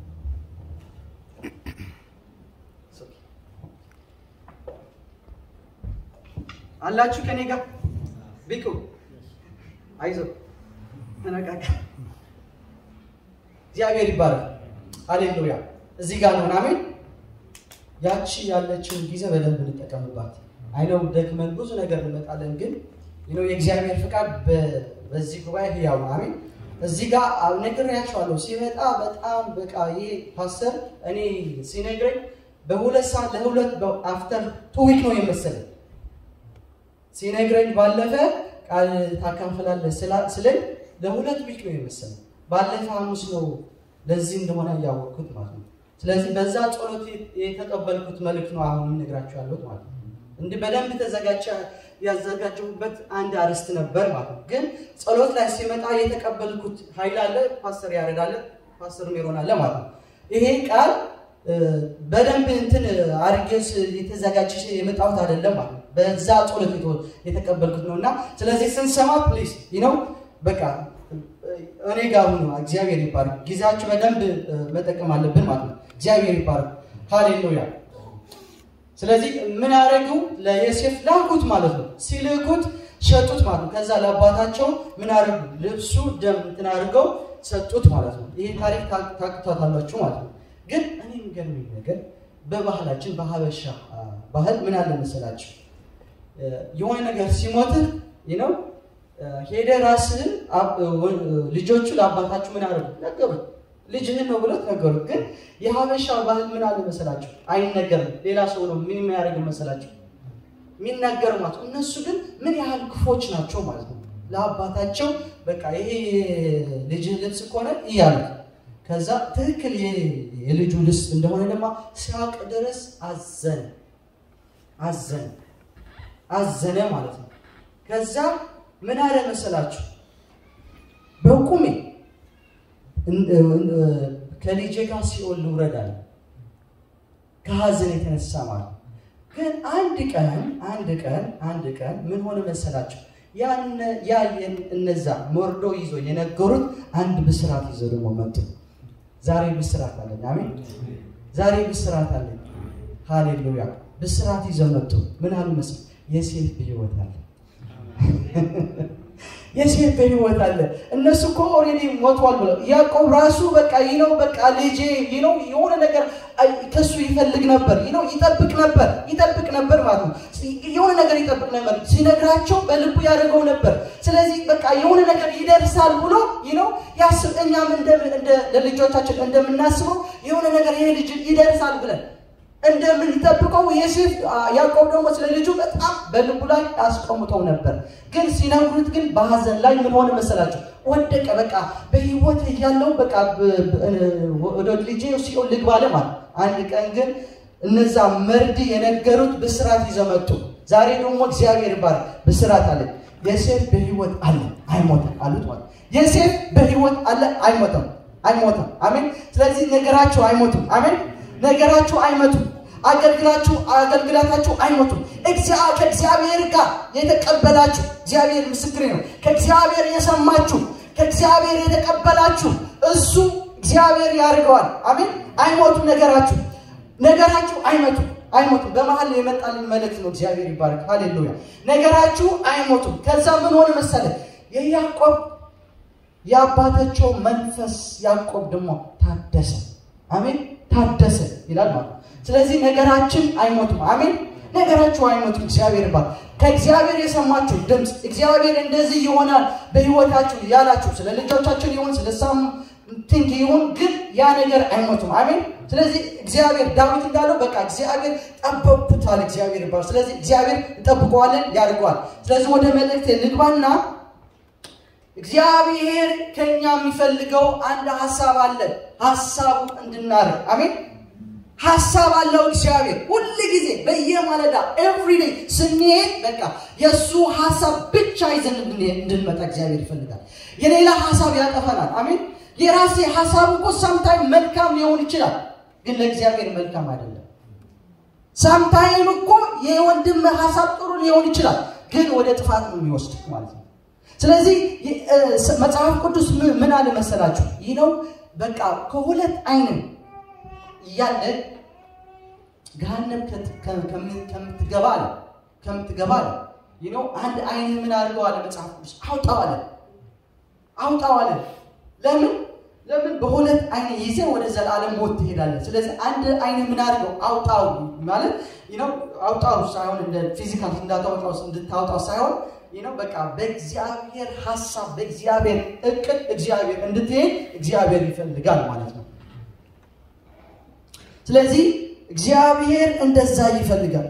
አላችሁ ከኔ ጋር ቢቁ አይዞ ተነቃቃ። እግዚአብሔር ይባላል። ሃሌሉያ። እዚህ ጋር ነው አሜን። ያቺ ያለችውን ጊዜ በደንብ እንጠቀምባት። አይነው ደክመን ብዙ ነገር እንመጣለን፣ ግን ነው የእግዚአብሔር ፍቃድ በዚህ ጉባኤ ህያው ነው። አሜን። እዚህ ጋር ነግሬያቸዋለሁ። ሲመጣ በጣም በቃ ይሄ ፓስተር እኔ ሲነግረኝ በሁለት ሰዓት ለሁለት አፍተር ቱ ዊክ ነው የመሰለኝ ሲነግረኝ ባለፈ ቃል ታካፍላለህ ስለኝ ለሁለት ዊክ ነው የመሰለኝ። ባለፈ ሐሙስ ነው ለዚህ እንደሆነ እያወቅኩት ማለት ነው። ስለዚህ በዛ ጸሎት የተቀበልኩት መልእክት ነው አሁን የምነግራችሁ ያለሁት ማለት ነው። እንዲህ በደንብ ተዘጋጀ ያዘጋጀሁበት አንድ አርዕስት ነበር ማለት ነው። ግን ጸሎት ላይ ሲመጣ የተቀበልኩት ኃይል አለ። ፓስተር ያሬድ አለ፣ ፓስተር ሜሮን አለ ማለት ነው። ይሄ ቃል እ፣ በደንብ እንትን አርጌስ የተዘጋጀ የመጣሁት አይደለም ማለት ነው። በዛ ጸሎት የተ- የተቀበልኩት ነው እና ስለዚህ ስንሰማ ፕሊዝ ነው በቃ እኔ ጋር ሁኑ። እግዚአብሔር ይባርክ። ጊዜያችሁ በደንብ እ፣ መጠቀም አለብን ማለት ነው። እግዚአብሔር ይባርክ። ሃሌሉያ። ስለዚህ ምን ያደረጉ ለዮሴፍ ላኩት ማለት ነው። ሲልኩት ሸጡት ማለት ነው። ከዛ ለአባታቸው ምን ያደርጉ ልብሱ ደም እንትን አድርገው ሰጡት ማለት ነው። ይሄ ታሪክ ታ- ታውቁታላችሁ ማለት ነው። ግን እኔ የሚገርመኝ ነገር በባህላችን በሀበሻ አ፣ ባህል ምን አለ መሰላችሁ እ፣ የሆነ ነገር ሲሞትህ ነው ሄደ ራስህን አብ- ወ- ልጆቹ ለአባታችሁ ምን አደረጉ ነገሩት። ልጅህን ነው ብሎት ነገሩት። ግን የሀበሻ ባህል ምን አለ መሰላችሁ አይነገርም። ሌላ ሰው ነው ምን የሚያደርግ መሰላችሁ የሚናገሩ ማለት ነው። እነሱ ግን ምን ያህል ክፎች ናቸው ማለት ነው። ለአባታቸው በቃ ይሄ ልጅህ ልብስ ከሆነ እያሉት ከዛ ትክክል የ- የልጁ ልብስ እንደሆነ ደግሞ ሲያውቅ ድረስ አዘነ አዘነ አዘነ ማለት ነው። ከዛ ምን አለ መሰላችሁ በቁሜ እን- እን- ከልጄ ጋር ሲኦል ልውረድ አለ ከሀዘን የተነሳ ማለት ነው። ግን አንድ ቀን አንድ ቀን አንድ ቀን ምን ሆነ መሰላችሁ? ያን ያ የን- እነዛ ሞርዶ ይዞ የነገሩት አንድ ብስራት ይዞ ደግሞ መጡ። ዛሬ ብስራት አለኝ። አሜን። ዛሬ ብስራት አለኝ። ሃሌሉያ። ብስራት ይዘው መጡ። ምን አሉ መሰል የሴት በሕይወት አለ የሴት በሕይወት አለ። እነሱ እኮ ኦልሬዲ ሞቷል ብለው ያዕቆብ ራሱ በቃ ይህ ነው በቃ ልጄ ይህ ነው የሆነ ነገር አይ፣ ከሱ ይፈልግ ነበር ይህ ነው ይጠብቅ ነበር ይጠብቅ ነበር ማለት ነው። የሆነ ነገር ይጠብቅ ነበር ሲነግራቸው በልቡ ያደርገው ነበር። ስለዚህ በቃ የሆነ ነገር ይደርሳል ብሎ ይህ ነው ያስብ። እኛም እንደ እንደ ለልጆቻችን እንደምናስበው የሆነ ነገር ይሄ ልጅ ይደርሳል ብለን እንደምንጠብቀው ዮሴፍ ያዕቆብ ደግሞ ስለ ልጁ በጣም በልቡ ላይ አስቀምጠው ነበር። ግን ሲነግሩት ግን በሀዘን ላይ ምን ሆነ መሰላቸው? ወደቀ። በቃ በህይወት እያለው በቃ ብ- ብ- ወደ ልጄ ሲኦል ልግባ አለ ማለት። አንድ ቀን ግን እነዛ መርድ የነገሩት ብስራት ይዘው መጡ። ዛሬ ደግሞ እግዚአብሔር ባር ብስራት አለ። ዮሴፍ በህይወት አለ አይሞትም አሉት ማለት ዮሴፍ በህይወት አለ አይሞትም አይሞትም። አሜን። ስለዚህ ነገራቸው አይሞትም። አሜን። ነገራችሁ አይመቱም። አገልግላችሁ አገልግላታችሁ አይሞቱም። እግዚአ- ከእግዚአብሔር ጋር የተቀበላችሁ እግዚአብሔር ምስክሬ ነው። ከእግዚአብሔር የሰማችሁ ከእግዚአብሔር የተቀበላችሁ እሱ እግዚአብሔር ያደርገዋል። አሜን። አይሞቱም። ነገራችሁ ነገራችሁ አይመቱም አይሞቱም። በመሀል የመጣልኝ መልእክት ነው። እግዚአብሔር ይባረክ። ሃሌሉያ። ነገራችሁ አይሞቱም። ከዛ ምን ሆነ መሰለ የያዕቆብ የአባታቸው መንፈስ ያዕቆብ ደግሞ ታደሰ። አሜን ታደሰ ይላል ማለት ነው። ስለዚህ ነገራችን አይሞትም። አሜን ነገራችሁ አይሞትም። እግዚአብሔር ባል ከእግዚአብሔር የሰማችሁ ድምፅ እግዚአብሔር እንደዚህ ይሆናል በህይወታችሁ ያላችሁ ስለ ልጆቻችን ይሁን ስለ ሳም ቲንክ ይሁን ግን ያ ነገር አይሞትም። አሜን ስለዚህ እግዚአብሔር ዳዊት እንዳለው በቃ እግዚአብሔር ጠበቅኩታል። እግዚአብሔር ይባል። ስለዚህ እግዚአብሔር እንጠብቀዋለን፣ ያድርገዋል። ስለዚህ ወደ መልእክት ልግባና እግዚአብሔር ከኛ የሚፈልገው አንድ ሀሳብ አለ። ሀሳቡ እንድናደርግ አሜን። ሀሳብ አለው እግዚአብሔር ሁል ጊዜ በየማለዳ ኤቭሪዴይ ስንሄድ በቃ የእሱ ሀሳብ ብቻ ይዘን እንድንሄድ- እንድንመጣ እግዚአብሔር ይፈልጋል። የሌላ ሀሳብ ያጠፈናል። አሜን። የራሴ ሀሳብ እኮ ሳምታይም መልካም ሊሆን ይችላል፣ ግን ለእግዚአብሔር መልካም አይደለም። ሳምታይም እኮ የወንድም ሀሳብ ጥሩ ሊሆን ይችላል፣ ግን ወደ ጥፋት ነው የሚወስድ ማለት ነው። ስለዚህ የ- እ፣ ስ- መጽሐፍ ቅዱስ ምን- ምን አለ መሰላችሁ? ይህ ነው በቃ ከሁለት አይን እያለ ገሃነም ከት- ከ- ከምን- ከምትገባ አለ ከምትገባ አለ ይህ ነው አንድ አይን ምን አድርገው አለ መጽሐፍ ቅዱስ አውጣው አለ አውጣው አለ ለምን ለምን በሁለት አይን ይዘህ ወደ ዘላለም ሞት ትሄዳለህ ስለዚህ አንድ አይን ምን አድርገው አውጣው ማለት ይህ ነው አውጣው ሳይሆን እንደ ፊዚካል እንዳታወጣው እንድታወጣው ሳይሆን ይህ ነው በቃ በእግዚአብሔር ሀሳብ በእግዚአብሔር እቅድ እግዚአብሔር እንድትሄድ እግዚአብሔር ይፈልጋል ማለት ነው ስለዚህ እግዚአብሔር እንደዛ ይፈልጋል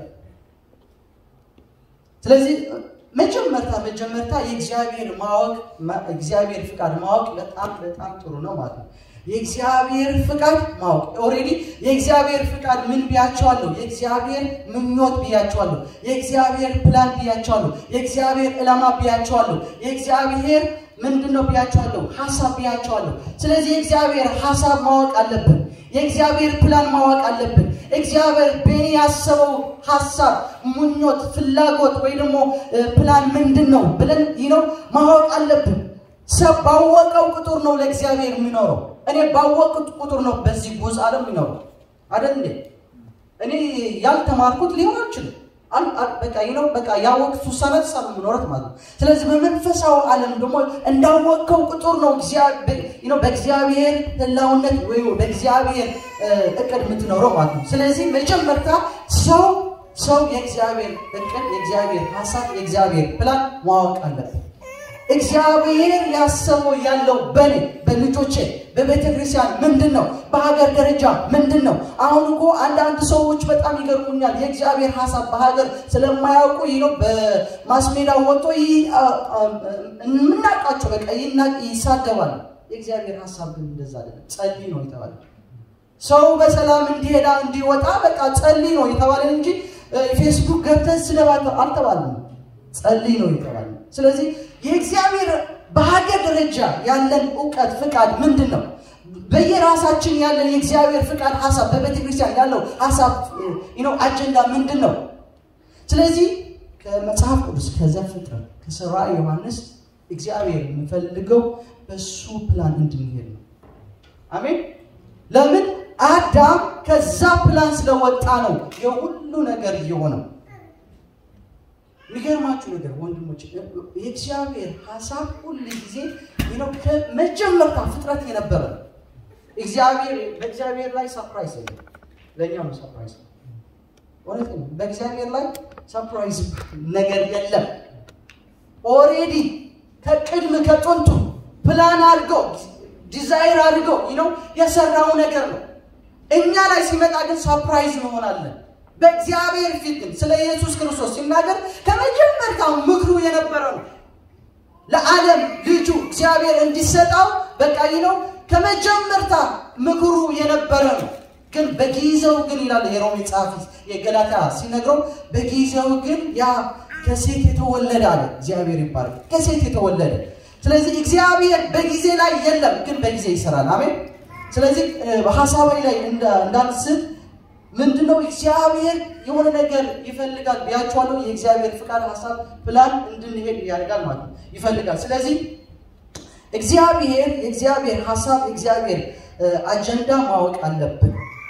ስለዚህ መጀመርታ መጀመርታ የእግዚአብሔር ማወቅ ማ- እግዚአብሔር ፍቃድ ማወቅ በጣም በጣም ጥሩ ነው ማለት ነው። የእግዚአብሔር ፍቃድ ማወቅ ኦልሬዲ የእግዚአብሔር ፍቃድ ምን ብያቸዋለሁ? የእግዚአብሔር ምኞት ብያቸዋለሁ። የእግዚአብሔር ፕላን ብያቸዋለሁ። የእግዚአብሔር ዕላማ ብያቸዋለሁ። የእግዚአብሔር ምንድን ነው ብያቸዋለሁ? ሀሳብ ብያቸዋለሁ። ስለዚህ የእግዚአብሔር ሀሳብ ማወቅ አለብን። የእግዚአብሔር ፕላን ማወቅ አለብን። እግዚአብሔር በእኔ ያሰበው ሀሳብ፣ ምኞት፣ ፍላጎት ወይ ደግሞ ፕላን ምንድን ነው ብለን ነው ማወቅ አለብን። ሰው ባወቀው ቁጥር ነው ለእግዚአብሔር የሚኖረው። እኔ ባወቅኩት ቁጥር ነው በዚህ ጉዝ ዓለም የሚኖረው አይደል እንዴ? እኔ ያልተማርኩት ሊሆን አልችልም። በቃ ነው በቃ ያወቅቱ ሰነት ሳሉ ምኖረት ማለት ነው። ስለዚህ በመንፈሳዊ ዓለም ደግሞ እንዳወቅከው ቁጥር ነው በእግዚአብሔር ህላውነት ወይ በእግዚአብሔር እቅድ የምትኖረው ማለት ነው። ስለዚህ መጀመርታ ሰው ሰው የእግዚአብሔር እቅድ፣ የእግዚአብሔር ሀሳብ፣ የእግዚአብሔር ፕላን ማወቅ አለበት። እግዚአብሔር ያሰበው ያለው በኔ በልጆቼ በቤተ ክርስቲያን ምንድን ነው? በሀገር ደረጃ ምንድን ነው? አሁን እኮ አንዳንድ ሰዎች በጣም ይገርሙኛል። የእግዚአብሔር ሀሳብ በሀገር ስለማያውቁ ይህ ነው በማስ ሜዳ ወጥቶ የምናውቃቸው በቃ ይሳደባል። የእግዚአብሔር ሀሳብ ግን እንደዛ አይደለም። ጸልይ ነው የተባለ ሰው በሰላም እንዲሄዳ እንዲወጣ በቃ ጸልይ ነው የተባለ እንጂ ፌስቡክ ገብተን ስለባለ አልተባለም። ጸልይ ነው የተባለ ስለዚህ የእግዚአብሔር በሀገር ደረጃ ያለን እውቀት ፍቃድ ምንድን ነው? በየራሳችን ያለን የእግዚአብሔር ፍቃድ ሀሳብ በቤተ ክርስቲያን ያለው ሀሳብ ነው አጀንዳ ምንድን ነው? ስለዚህ ከመጽሐፍ ቅዱስ ከዘፍጥረት ከራዕየ ዮሐንስ እግዚአብሔር የሚፈልገው በሱ ፕላን እንድንሄድ ነው። አሜን። ለምን አዳም ከዛ ፕላን ስለወጣ ነው የሁሉ ነገር እየሆነው። የሚገርማችሁ ነገር ወንድሞች የእግዚአብሔር ሀሳብ ሁል ጊዜ ከመጀመሪያ ፍጥረት የነበረ ነው። እግዚአብሔር በእግዚአብሔር ላይ ሰፕራይዝ የለም። ለእኛ ነው ሰፕራይዝ። እውነት ነው። በእግዚአብሔር ላይ ሰፕራይዝ ነገር የለም። ኦሬዲ ከቅድም ከጥንቱ ፕላን አድርገው ዲዛይር አድርገው ነው የሰራው ነገር ነው። እኛ ላይ ሲመጣ ግን ሰፕራይዝ እንሆናለን። በእግዚአብሔር ፊት ግን ስለ ኢየሱስ ክርስቶስ ሲናገር ከመጀመሪያው ምክሩ የነበረ ነው። ለዓለም ልጁ እግዚአብሔር እንዲሰጠው በቃ ነው ከመጀመሪያ ምክሩ የነበረ ነው። ግን በጊዜው ግን ይላል የሮሜ ጸሐፊ የገላታ ሲነግረው በጊዜው ግን ያ ከሴት የተወለደ አለ እግዚአብሔር ይባላል። ከሴት የተወለደ ስለዚህ እግዚአብሔር በጊዜ ላይ የለም፣ ግን በጊዜ ይሰራል። አሜን። ስለዚህ ሀሳባዊ ላይ እንዳልስት ምንድነው እግዚአብሔር የሆነ ነገር ይፈልጋል ብያቸዋለሁ። የእግዚአብሔር ፍቃድ፣ ሀሳብ፣ ፕላን እንድንሄድ ያደርጋል ማለት ነው ይፈልጋል። ስለዚህ እግዚአብሔር የእግዚአብሔር ሀሳብ የእግዚአብሔር አጀንዳ ማወቅ አለብን።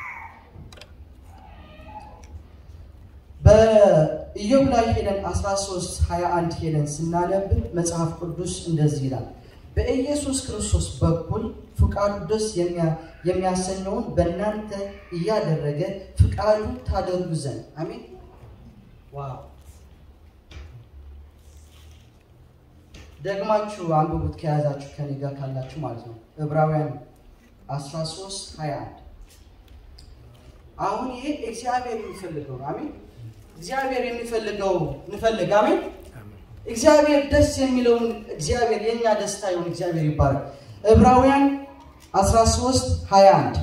በኢዮብ ላይ ሄደን 13 21 ሄደን ስናነብ መጽሐፍ ቅዱስ እንደዚህ ይላል በኢየሱስ ክርስቶስ በኩል ፍቃዱ ደስ የሚያሰኘውን በእናንተ እያደረገ ፍቃዱ ታደርጉ ዘንድ አሜን። ዋው! ደግማችሁ አንብቡት ከያዛችሁ ከኔ ጋር ካላችሁ ማለት ነው። ዕብራውያን 13 21 አሁን ይሄ እግዚአብሔር የሚፈልገው ነው። አሜን። እግዚአብሔር የሚፈልገው እንፈልግ። አሜን። እግዚአብሔር ደስ የሚለውን እግዚአብሔር የኛ ደስታ ይሁን። እግዚአብሔር ይባላል። ዕብራውያን 13 21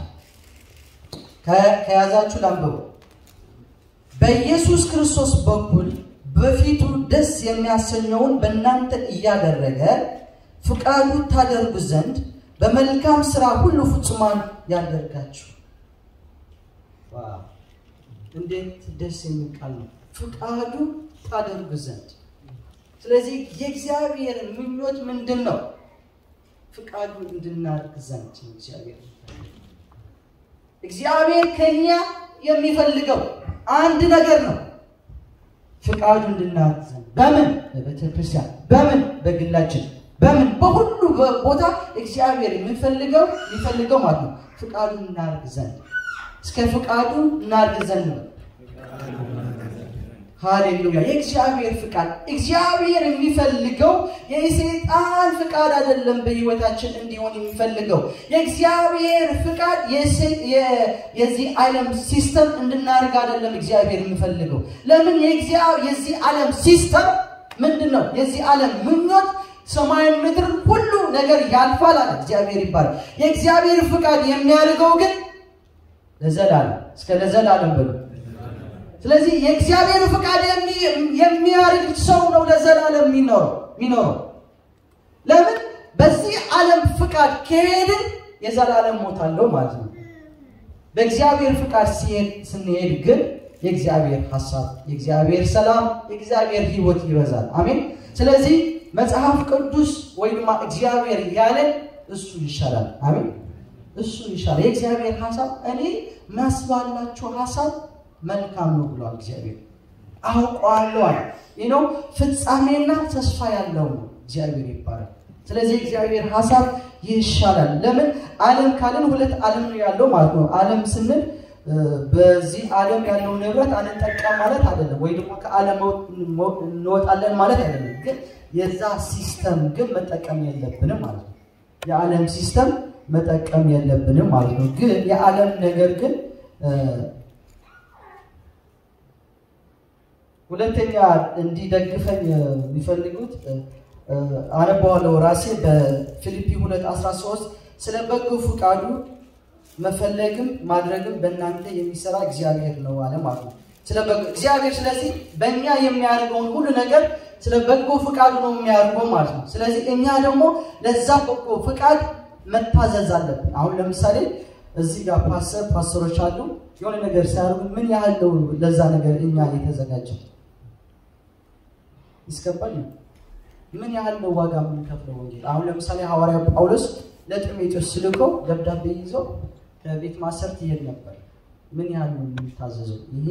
ከያዛችሁ ላንብቡ። በኢየሱስ ክርስቶስ በኩል በፊቱ ደስ የሚያሰኘውን በእናንተ እያደረገ ፍቃዱ ታደርጉ ዘንድ በመልካም ስራ ሁሉ ፍጹማን ያደርጋችሁ። እንዴት ደስ የሚል ቃል ነው! ፍቃዱ ታደርጉ ዘንድ ስለዚህ የእግዚአብሔር ምኞት ምንድን ነው? ፍቃዱ እንድናደርግ ዘንድ እግዚአብሔር እግዚአብሔር ከኛ የሚፈልገው አንድ ነገር ነው። ፍቃዱ እንድናደርግ ዘንድ በምን በቤተ ክርስቲያን፣ በምን በግላችን፣ በምን በሁሉ ቦታ እግዚአብሔር የሚፈልገው የሚፈልገው ማለት ነው ፍቃዱ እናደርግ ዘንድ እስከ ፍቃዱ እናደርግ ዘንድ ነው። ሃሌሉያ! የእግዚአብሔር ፍቃድ እግዚአብሔር የሚፈልገው የሰይጣን ፍቃድ አይደለም። በህይወታችን እንዲሆን የሚፈልገው የእግዚአብሔር ፍቃድ የዚህ ዓለም ሲስተም እንድናደርግ አይደለም። እግዚአብሔር የሚፈልገው ለምን? የዚህ ዓለም ሲስተም ምንድን ነው? የዚህ ዓለም ምኞት ሰማይን ምድርን ሁሉ ነገር ያልፋል አለ እግዚአብሔር ይባላል። የእግዚአብሔር ፍቃድ የሚያደርገው ግን ለዘላለም እስከ ለዘላለም ብሎ ስለዚህ የእግዚአብሔር ፍቃድ የሚያደርግ ሰው ነው ለዘላለም የሚኖረው የሚኖረው ለምን በዚህ ዓለም ፍቃድ ከሄድን የዘላለም ሞት አለው ማለት ነው። በእግዚአብሔር ፍቃድ ሲሄድ ስንሄድ ግን የእግዚአብሔር ሀሳብ፣ የእግዚአብሔር ሰላም፣ የእግዚአብሔር ሕይወት ይበዛል። አሜን። ስለዚህ መጽሐፍ ቅዱስ ወይም እግዚአብሔር ያለን እሱ ይሻላል። አሜን። እሱ ይሻላል። የእግዚአብሔር ሀሳብ እኔ ማስባላችሁ ሀሳብ መልካም ነው ብሏል እግዚአብሔር። አውቀዋለሁ አለ። ይህ ነው ፍጻሜና ተስፋ ያለው ነው እግዚአብሔር ይባላል። ስለዚህ እግዚአብሔር ሀሳብ ይሻላል። ለምን ዓለም ካልን ሁለት ዓለም ነው ያለው ማለት ነው። ዓለም ስንል በዚህ ዓለም ያለው ንብረት አንጠቀም ማለት አይደለም፣ ወይ ደግሞ ከዓለም እንወጣለን ማለት አይደለም። ግን የዛ ሲስተም ግን መጠቀም የለብንም ማለት ነው። የዓለም ሲስተም መጠቀም የለብንም ማለት ነው። ግን የዓለም ነገር ግን ሁለተኛ እንዲደግፈኝ የሚፈልጉት አነባዋለሁ ራሴ በፊልፒ 2:13 ስለ በጎ ፈቃዱ መፈለግም ማድረግም በእናንተ የሚሰራ እግዚአብሔር ነው አለ ማለት ነው። ስለ በጎ እግዚአብሔር ስለዚህ በእኛ የሚያደርገውን ሁሉ ነገር ስለ በጎ ፈቃዱ ነው የሚያደርገው ማለት ነው። ስለዚህ እኛ ደግሞ ለዛ በጎ ፈቃድ መታዘዝ አለብን። አሁን ለምሳሌ እዚህ ጋር ፓስተር ፓስተሮች አሉ የሆነ ነገር ሲያደርጉ ምን ያህል ነው ለዛ ነገር እኛ የተዘጋጀው ይስገባል ምን ያህል ነው ዋጋ የምንከፍለው ወንጌል? አሁን ለምሳሌ ሐዋርያው ጳውሎስ ለጢሞቴዎስ ስልኮ ደብዳቤ ይዞ ከቤት ማሰር ትሄድ ነበር። ምን ያህል ነው የምንታዘዘው? ይሄ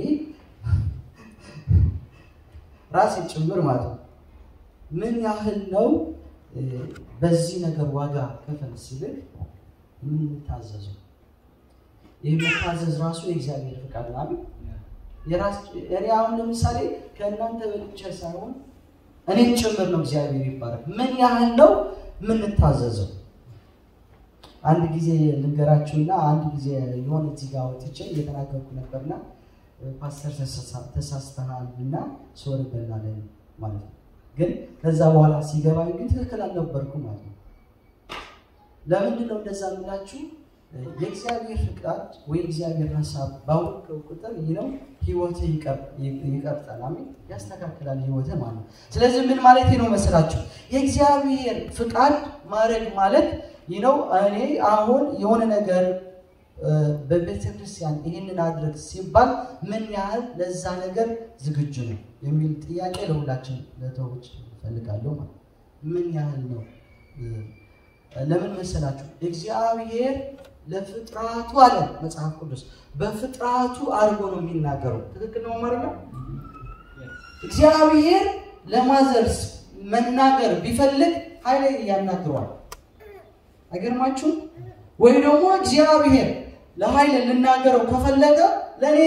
ራሴ ጭምር ማለት ነው። ምን ያህል ነው በዚህ ነገር ዋጋ ከፈል ሲልክ የምንታዘዘው? ይህ መታዘዝ ራሱ የእግዚአብሔር ፍቃድ ነው። እኔ አሁን ለምሳሌ ከእናንተ በልቼ ሳይሆን እኔን ጭምር ነው እግዚአብሔር ይባላል። ምን ያህል ነው የምንታዘዘው? አንድ ጊዜ ልንገራችሁና አንድ ጊዜ የሆነ እዚህ ጋር ወጥቼ እየተናገርኩ ነበርና ፓስተር ተሳስተሃል እና ሶር በላለን ማለት ነው። ግን ከዛ በኋላ ሲገባኝ ግን ትክክል አልነበርኩም ማለት ነው። ለምንድን ነው እንደዛ የምላችሁ? የእግዚአብሔር ፍቃድ ወይ እግዚአብሔር ሀሳብ ባወቀው ቁጥር ይህ ነው ህይወትህ ይቀርጣል። አሜን ያስተካክላል ህይወትህ ማለት ነው። ስለዚህ ምን ማለት ነው መስላችሁ? የእግዚአብሔር ፍቃድ ማድረግ ማለት ይህ ነው። እኔ አሁን የሆነ ነገር በቤተ ክርስቲያን ይህንን አድረግ ሲባል ምን ያህል ለዛ ነገር ዝግጁ ነው የሚል ጥያቄ ለሁላችን ለተዎች እፈልጋለሁ ማለት ምን ያህል ነው ለምን መሰላችሁ? እግዚአብሔር ለፍጥራቱ አለ መጽሐፍ ቅዱስ በፍጥራቱ አድርጎ ነው የሚናገረው። ትክክል ነው ማለት ነው። እግዚአብሔር ለማዘርስ መናገር ቢፈልግ ኃይለ ያናግረዋል። አይገርማችሁም? ወይ ደግሞ እግዚአብሔር ለኃይለ ልናገረው ከፈለገ ለእኔ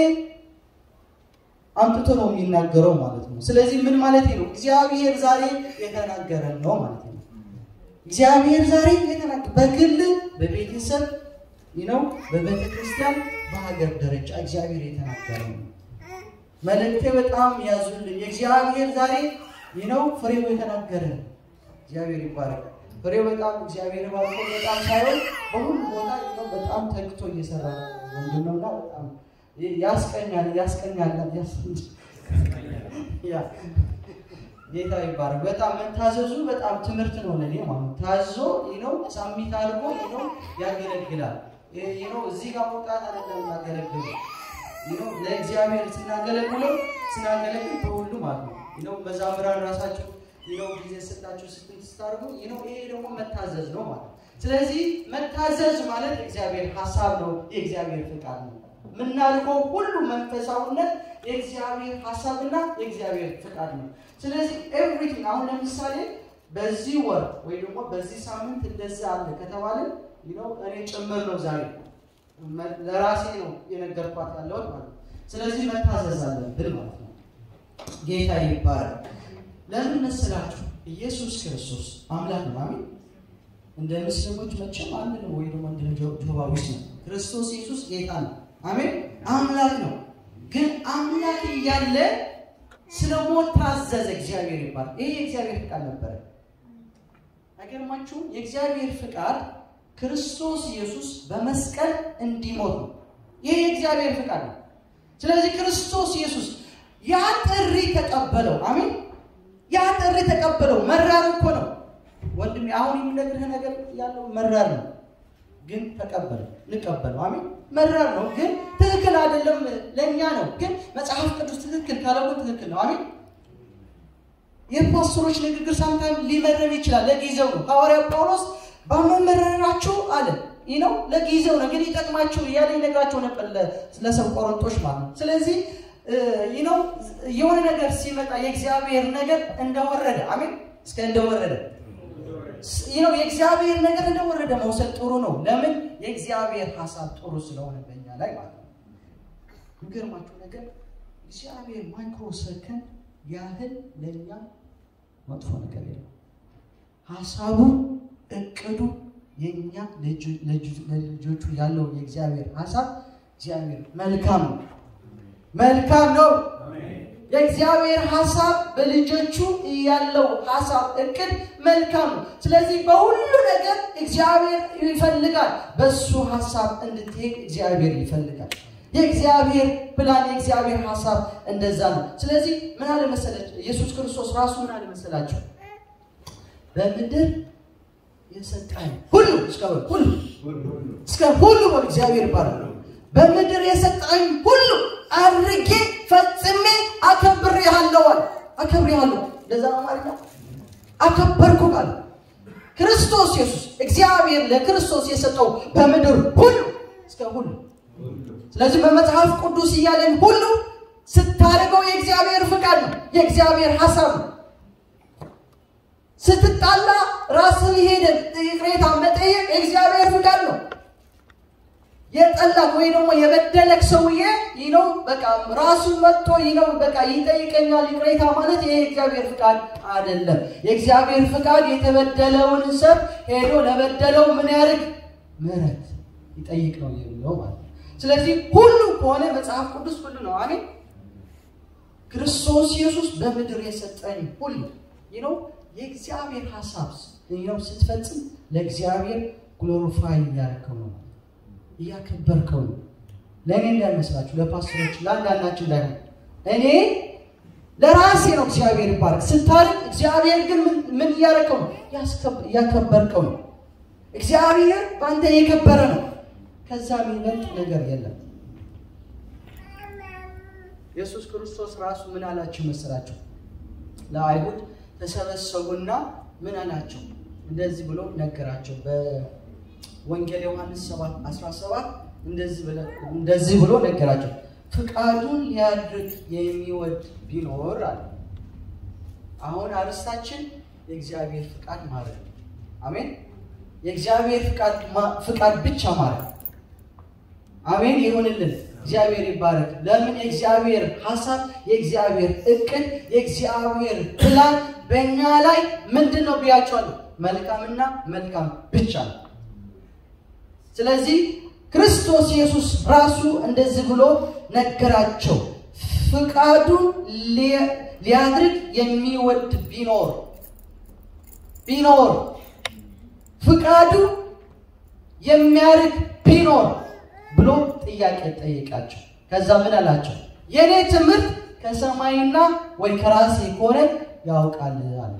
አምጥቶ ነው የሚናገረው ማለት ነው። ስለዚህ ምን ማለት ነው? እግዚአብሔር ዛሬ የተናገረን ነው ማለት ነው። እግዚአብሔር ዛሬ የተናገረ በግል በቤተሰብ ነው፣ በቤተ ክርስቲያን፣ በሀገር ደረጃ እግዚአብሔር የተናገረ ነው። መልእክቴ በጣም ያዙልኝ። የእግዚአብሔር ዛሬ ነው ፍሬው የተናገረ እግዚአብሔር ይባረክ። ፍሬው በጣም እግዚአብሔር ባርኮ በጣም ሳይሆን በሁሉ ቦታ ነው በጣም ተግቶ እየሰራ ወንድም ነውና በጣም ያስቀኛል ያስቀኛል ጌታ ይባረክ። በጣም መታዘዙ በጣም ትምህርት ነው ለኔ ማለት ታዞ ነው ሳሚት አድርጎ ነው ያገለግላል። ነው እዚህ ጋር መውጣት አይደለም ማገለግል ነው ለእግዚአብሔር ስናገለግለው ስናገለግል በሁሉ ማለት ነው ነው መዛምራን ራሳቸው ነው ጊዜ ስጣቸው ስትል ስታርጉ ነው ይሄ ደግሞ መታዘዝ ነው ማለት ስለዚህ መታዘዝ ማለት እግዚአብሔር ሀሳብ ነው፣ የእግዚአብሔር ፍቃድ ነው። የምናልከው ሁሉ መንፈሳዊነት የእግዚአብሔር ሀሳብና የእግዚአብሔር ፍቃድ ነው። ስለዚህ ኤቭሪቲንግ አሁን ለምሳሌ በዚህ ወር ወይ ደግሞ በዚህ ሳምንት እንደዚህ አለ ከተባለ ነው እኔ ጭምር ነው ዛሬ ለራሴ ነው የነገርኳት ያለሁት ማለት ነው። ስለዚህ መታዘዝ አለብን ማለት ነው። ጌታ ይባላል። ለምን መሰላችሁ? ኢየሱስ ክርስቶስ አምላክ ነው። አሜን። እንደ ምስልሞች መቼም አንድ ነው ወይ ደግሞ እንደ ጆባዊስ ነው። ክርስቶስ ኢየሱስ ጌታ ነው። አሜን። አምላክ ነው። ግን አምላክ እያለ ስለ ሞት ታዘዘ። እግዚአብሔር ይባላል። ይሄ የእግዚአብሔር ቃል ነበረ። አይገርማችሁም? የእግዚአብሔር ፍቃድ ክርስቶስ ኢየሱስ በመስቀል እንዲሞት ነው። ይህ የእግዚአብሔር ፍቃድ ነው። ስለዚህ ክርስቶስ ኢየሱስ ያ ጥሪ ተቀበለው። አሜን። ያ ጥሪ ተቀበለው። መራር እኮ ነው ወንድሜ፣ አሁን የሚነግርህ ነገር ያለው መራር ነው፣ ግን ተቀበለው፣ እንቀበለው። አሜን። መራር ነው፣ ግን ትክክል አይደለም፣ ለእኛ ነው። ግን መጽሐፍ ቅዱስ ትክክል ካለው ትክክል ነው። አሜን። የፓስተሮች ንግግር ሳምታይም ሊመረን ይችላል፣ ለጊዜው ነው። ሐዋርያው ጳውሎስ በመመረራችሁ አለ ይህ ነው ለጊዜው ነው፣ ግን ይጠቅማችሁ እያለ ይነግራቸው ነበር ለሰው ቆሮንቶች ማለት ነው። ስለዚህ ይህ ነው የሆነ ነገር ሲመጣ የእግዚአብሔር ነገር እንደወረደ አሜን፣ እስከ እንደወረደ ይህ ነው የእግዚአብሔር ነገር እንደወረደ መውሰድ ጥሩ ነው። ለምን የእግዚአብሔር ሀሳብ ጥሩ ስለሆነ በእኛ ላይ ማለት ነው። የሚገርማችሁ ነገር እግዚአብሔር ማይክሮ ሰከንድ ያህል ለእኛ መጥፎ ነገር የለም። ሀሳቡ እቅዱ የእኛ ለልጆቹ ያለው የእግዚአብሔር ሀሳብ እግዚአብሔር መልካም ነው፣ መልካም ነው። የእግዚአብሔር ሀሳብ በልጆቹ ያለው ሀሳብ እቅድ መልካም ነው። ስለዚህ በሁሉ ነገር እግዚአብሔር ይፈልጋል። በሱ ሀሳብ እንድትሄድ እግዚአብሔር ይፈልጋል። የእግዚአብሔር ፕላን የእግዚአብሔር ሀሳብ እንደዛ ነው። ስለዚህ ምን አለ መሰለች ኢየሱስ ክርስቶስ ራሱ ምን አለ መሰላቸው በምድር የሰጠኝ ሁሉ እስከ ሁሉ እስከ ሁሉ ወደ እግዚአብሔር ይባላል። በምድር የሰጠኝ ሁሉ አድርጌ ፈጽሜ አከብሬሃለሁ አለ። አከብሬሃለሁ እንደዛ ነው ማለት ነው። አከበርኩ ቃል ክርስቶስ ኢየሱስ እግዚአብሔር ለክርስቶስ የሰጠው በምድር ሁሉ እስከ ሁሉ ስለዚህ በመጽሐፍ ቅዱስ እያለን ሁሉ ስታደርገው የእግዚአብሔር ፍቃድ ነው፣ የእግዚአብሔር ሀሳብ ነው። ስትጣላ ራስን ሄደ ቅሬታ መጠየቅ የእግዚአብሔር ፍቃድ ነው። የጠላክ ወይ ደግሞ የበደለክ ሰውዬ ይህ ነው በቃ ራሱ መጥቶ ይህ ነው በቃ ይጠይቀኛል ቅሬታ ማለት ይሄ የእግዚአብሔር ፍቃድ አይደለም። የእግዚአብሔር ፍቃድ የተበደለውን ሰብ ሄዶ ለበደለው ምን ያደርግ ምሕረት ይጠይቅ ነው የሚለው ማለት ነው። ስለዚህ ሁሉ ከሆነ መጽሐፍ ቅዱስ ሁሉ ነው። አሜን። ክርስቶስ ኢየሱስ በምድር የሰጠኝ ሁሉ ይህ ነው የእግዚአብሔር ሀሳብ ነው ስትፈጽም ለእግዚአብሔር ግሎሪፋይ እያደረከው ነው፣ እያከበርከው ነው። ለእኔ እንዳይመስላችሁ ለፓስተሮች ለአንዳንዳችሁ እንዳይሆን እኔ ለራሴ ነው እግዚአብሔር ይባረክ ስታርቅ፣ እግዚአብሔር ግን ምን እያደረከው ነው? እያከበርከው ነው። እግዚአብሔር በአንተ የከበረ ነው። ከዛ የሚበልጥ ነገር የለም። ኢየሱስ ክርስቶስ ራሱ ምን አላቸው መሰላቸው? ለአይሁድ ተሰበሰቡና ምን አላቸው? እንደዚህ ብሎ ነገራቸው። በወንጌል ዮሐንስ 7 17 እንደዚህ ብሎ ነገራቸው። ፍቃዱን ሊያድርግ የሚወድ ቢኖር አለ። አሁን አርስታችን የእግዚአብሔር ፍቃድ ማለት ነው። አሜን። የእግዚአብሔር ፍቃድ ብቻ ማለት አሜን ይሁንልን። እግዚአብሔር ይባረክ። ለምን የእግዚአብሔር ሀሳብ፣ የእግዚአብሔር እቅድ፣ የእግዚአብሔር ፕላን በእኛ ላይ ምንድን ነው ብያቸዋለሁ? መልካምና መልካም ብቻ ነው። ስለዚህ ክርስቶስ ኢየሱስ ራሱ እንደዚህ ብሎ ነገራቸው። ፍቃዱን ሊያድርግ የሚወድ ቢኖር ቢኖር ፍቃዱ የሚያርግ ቢኖር ብሎ ጥያቄ ጠይቃቸው። ከዛ ምን አላቸው? የእኔ ትምህርት ከሰማይና ወይ ከራሴ ከሆነ ያውቃል አለ።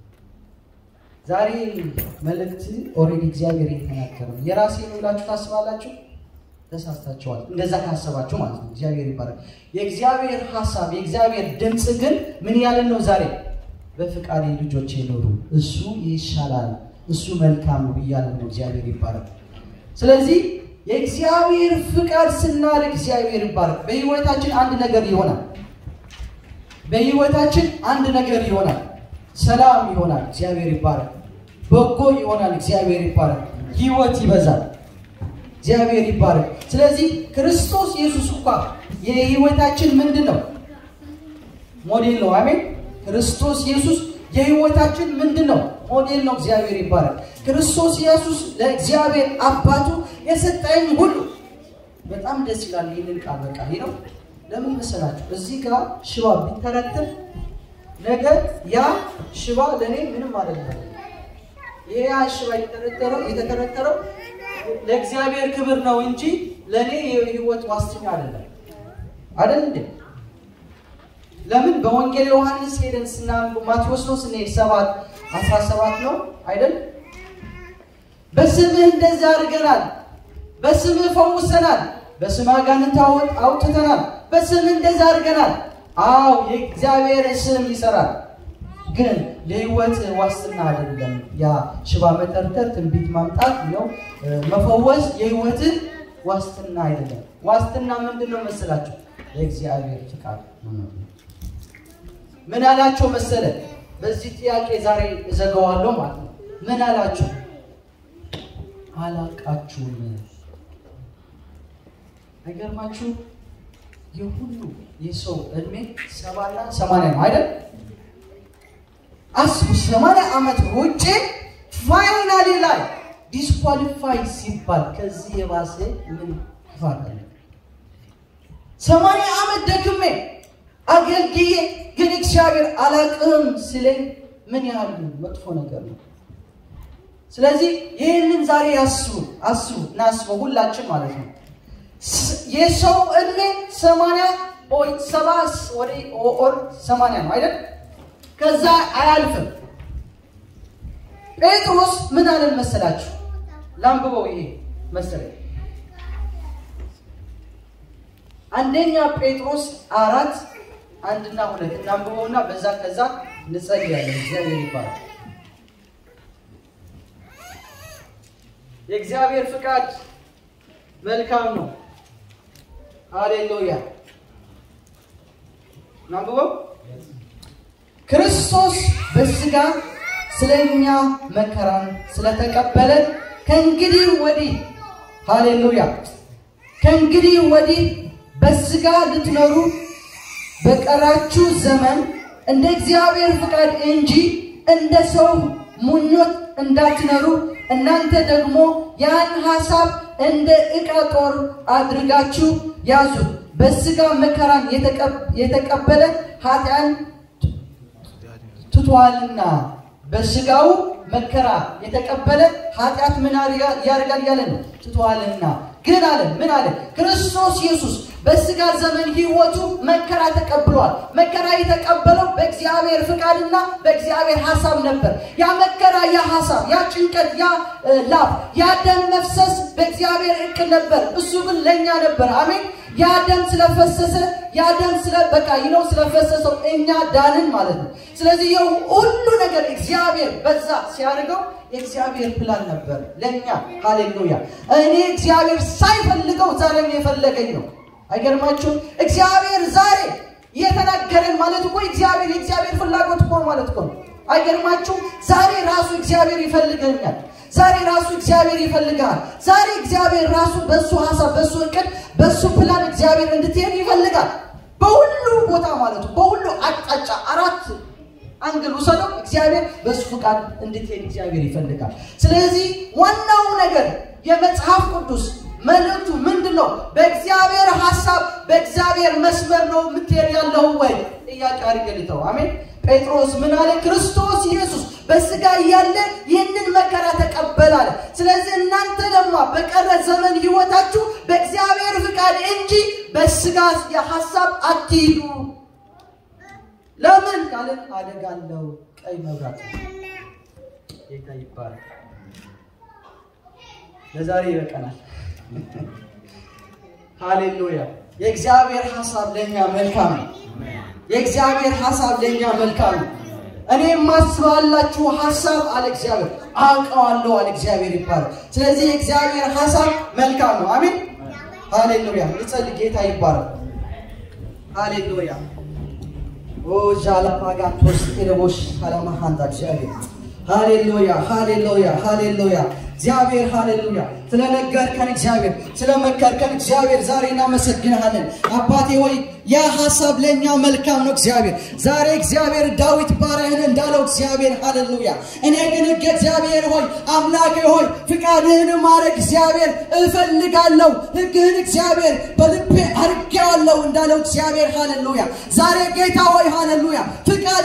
ዛሬ መልእክት ኦልሬዲ እግዚአብሔር የተናገረ ነው። የራሴ ነው ብላችሁ ታስባላችሁ? ተሳስታችኋል። እንደዛ ካሰባችሁ ማለት ነው። እግዚአብሔር ይባላል። የእግዚአብሔር ሀሳብ የእግዚአብሔር ድምፅ ግን ምን ያለን ነው? ዛሬ በፍቃዴ ልጆቼ ኖሩ፣ እሱ ይሻላል፣ እሱ መልካም ነው እያለን ነው። እግዚአብሔር ይባላል። ስለዚህ የእግዚአብሔር ፍቃድ ስናደርግ እግዚአብሔር ይባረክ። በህይወታችን አንድ ነገር ይሆናል። በህይወታችን አንድ ነገር ይሆናል። ሰላም ይሆናል። እግዚአብሔር ይባረክ። በጎ ይሆናል። እግዚአብሔር ይባረክ። ህይወት ይበዛል። እግዚአብሔር ይባረክ። ስለዚህ ክርስቶስ ኢየሱስ እንኳ የህይወታችን ምንድን ነው? ሞዴል ነው። አሜን። ክርስቶስ ኢየሱስ የህይወታችን ምንድን ነው? ሞዴል ነው። እግዚአብሔር ይባረክ። ክርስቶስ ኢየሱስ ለእግዚአብሔር አባቱ የሰጠኝ ሁሉ በጣም ደስ ይላል። ይህንን ቃል በቃ ይህ ነው። ለምን መሰላችሁ? እዚህ ጋር ሽባ ቢተረተር ነገር ያ ሽባ ለእኔ ምንም አይደለም። ይሄ ሽባ የተተረተረው የተተረተረው ለእግዚአብሔር ክብር ነው እንጂ ለእኔ የህይወት ዋስትና አይደለም። አይደል እንዴ? ለምን በወንጌል ዮሐንስ ሄደን ስናንብ ማቴዎስ ነው ስንሄድ ሰባት አስራ ሰባት ነው አይደል? በስምህ እንደዚህ አድርገናል፣ በስምህ ፈውሰናል፣ በስምህ አጋንንት አውጥ- አውጥተናል፣ በስምህ እንደዚህ አድርገናል። አዎ የእግዚአብሔር ስም ይሰራል፣ ግን ለህይወት ዋስትና አይደለም። ያ ሽባ መጠርጠር፣ ትንቢት ማምጣት ነው መፈወስ የህይወትን ዋስትና አይደለም። ዋስትና ምንድን ነው መሰላችሁ? የእግዚአብሔር ፍቃድ መኖር ነው። ምን አላቸው መሰለ? በዚህ ጥያቄ ዛሬ እዘጋዋለሁ ማለት ነው። ምን አላቸው? አላቃችሁም። አይገርማችሁ? የሁሉ የሰው እድሜ ሰባና ሰማንያ ነው አይደል? አስቡ፣ ሰማንያ ዓመት ውጭ ፋይናሊ ላይ ዲስኳሊፋይ ሲባል ከዚህ የባሰ ምን ክፋት አለ? ሰማንያ ዓመት ደክሜ አገልግዬ ግን እግዚአብሔር አላቅም ስለኝ ምን ያህል መጥፎ ነገር ነው። ስለዚህ ይህንን ዛሬ ያስቡ አስቡ እናስበው ሁላችን ማለት ነው። ስ- የሰው እድሜ ሰማንያ ወይ ሰባ ወደ ኦር ሰማንያ ነው አይደል? ከዛ አያልፍም። ጴጥሮስ ምን አለን መሰላችሁ? ላንብበው ይሄ መሰለኝ አንደኛ ጴጥሮስ አራት አንድና ሁለት እናንብበውና በዛ ከዛ እንጸልያለን። እግዚአብሔር ይባላል። የእግዚአብሔር ፍቃድ መልካም ነው። ሃሌሉያ። እናንብበው። ክርስቶስ በስጋ ስለኛ መከራን ስለተቀበለ ከእንግዲህ ወዲህ ሃሌሉያ ከእንግዲህ ወዲህ በስጋ ልትኖሩ በቀራችሁ ዘመን እንደ እግዚአብሔር ፍቃድ እንጂ እንደ ሰው ምኞት እንዳትኖሩ እናንተ ደግሞ ያን ሐሳብ እንደ ዕቃ ጦር አድርጋችሁ ያዙ። በስጋ መከራን የተቀ- የተቀበለ ኃጢአን ትቷልና በስጋው መከራ የተቀበለ ኃጢአት ምን ያደርጋ- ያደርጋል ያለ ነው ትቷልና። ግን አለ ምን አለ ክርስቶስ ኢየሱስ በስጋ ዘመን ህይወቱ መከራ ተቀብሏል። መከራ የተቀበለው በእግዚአብሔር ፍቃድና በእግዚአብሔር ሐሳብ ነበር። ያ መከራ፣ ያ ሐሳብ፣ ያ ጭንቀት፣ ያ እ፣ ላብ፣ ያ ደም መፍሰስ በእግዚአብሔር እቅድ ነበር። እሱ ግን ለእኛ ነበር። አሜን። ያ ደም ስለፈሰሰ ያ ደም ስለ በቃ ይለው ስለፈሰሰው እኛ ዳንን ማለት ነው። ስለዚህ ይኸው ሁሉ ነገር እግዚአብሔር በዛ ሲያደርገው የእግዚአብሔር ፕላን ነበር ለእኛ። ሃሌሉያ! እኔ እግዚአብሔር ሳይፈልገው ዛሬም የፈለገኝ ነው። አይገርማችሁም? እግዚአብሔር ዛሬ የተናገረን ማለት እኮ እግዚአብሔር የእግዚአብሔር ፍላጎት እኮ ማለት እኮ ነው። አይገርማችሁም? ዛሬ ራሱ እግዚአብሔር ይፈልገኛል። ዛሬ ራሱ እግዚአብሔር ይፈልጋል። ዛሬ እግዚአብሔር ራሱ በሱ ሀሳብ፣ በሱ እቅድ፣ በሱ ፕላን እግዚአብሔር እንድትሄድ ይፈልጋል። በሁሉ ቦታ ማለት ነው። በሁሉ አቅጣጫ አራት አንግል ውሰደው እግዚአብሔር በሱ ፍቃድ እንድትሄድ እግዚአብሔር ይፈልጋል። ስለዚህ ዋናው ነገር የመጽሐፍ ቅዱስ መልእክቱ ምንድን ነው? በእግዚአብሔር ሀሳብ በእግዚአብሔር መስመር ነው የምትሄድ ያለው ወይ? ጥያቄ አድርገልተው። አሜን። ጴጥሮስ ምን አለ? ክርስቶስ ኢየሱስ በስጋ እያለ ይህንን መከራ ተቀበለ አለ። ስለዚህ እናንተ ደግሞ በቀረ ዘመን ህይወታችሁ በእግዚአብሔር ፍቃድ እንጂ በስጋ የሀሳብ አትሂዱ። ለምን ካለን አደጋለው ቀይ መብራት ነው። ጌታ ይባላል። ለዛሬ ይበቃናል። ሃሌሉያ። የእግዚአብሔር ሀሳብ ለእኛ መልካም ነው። የእግዚአብሔር ሀሳብ ለእኛ መልካም ነው። እኔ የማስባላችሁ ሀሳብ አለ እግዚአብሔር አውቀዋለሁ አለ እግዚአብሔር ይባላል። ስለዚህ የእግዚአብሔር ሀሳብ መልካም ነው። አሜን ሃሌሉያ። ልጸልይ። ጌታ ይባላል። ሃሌሉያ ኦ ዣላፓጋቶስ ኤለቦሽ አላማሃንታ እግዚአብሔር ሃሌሉያ ሃሌሉያ ሃሌሉያ እግዚአብሔር ሃሌሉያ ስለነገርከን እግዚአብሔር ስለመከርከን እግዚአብሔር ዛሬ እናመሰግንሃለን አባቴ ሆይ ያ ሀሳብ ለእኛ መልካም ነው እግዚአብሔር ዛሬ እግዚአብሔር ዳዊት ባሪያህን እንዳለው እግዚአብሔር ሃሌሉያ እኔ ግን ሕግ እግዚአብሔር ሆይ አምላኬ ሆይ ፍቃድህን ማድረግ እግዚአብሔር እፈልጋለሁ ሕግህን እግዚአብሔር በልቤ አድርጌዋለሁ እንዳለው እግዚአብሔር ሃሌሉያ ዛሬ ጌታ ሆይ ሃሌሉያ ፍቃድህን ለማ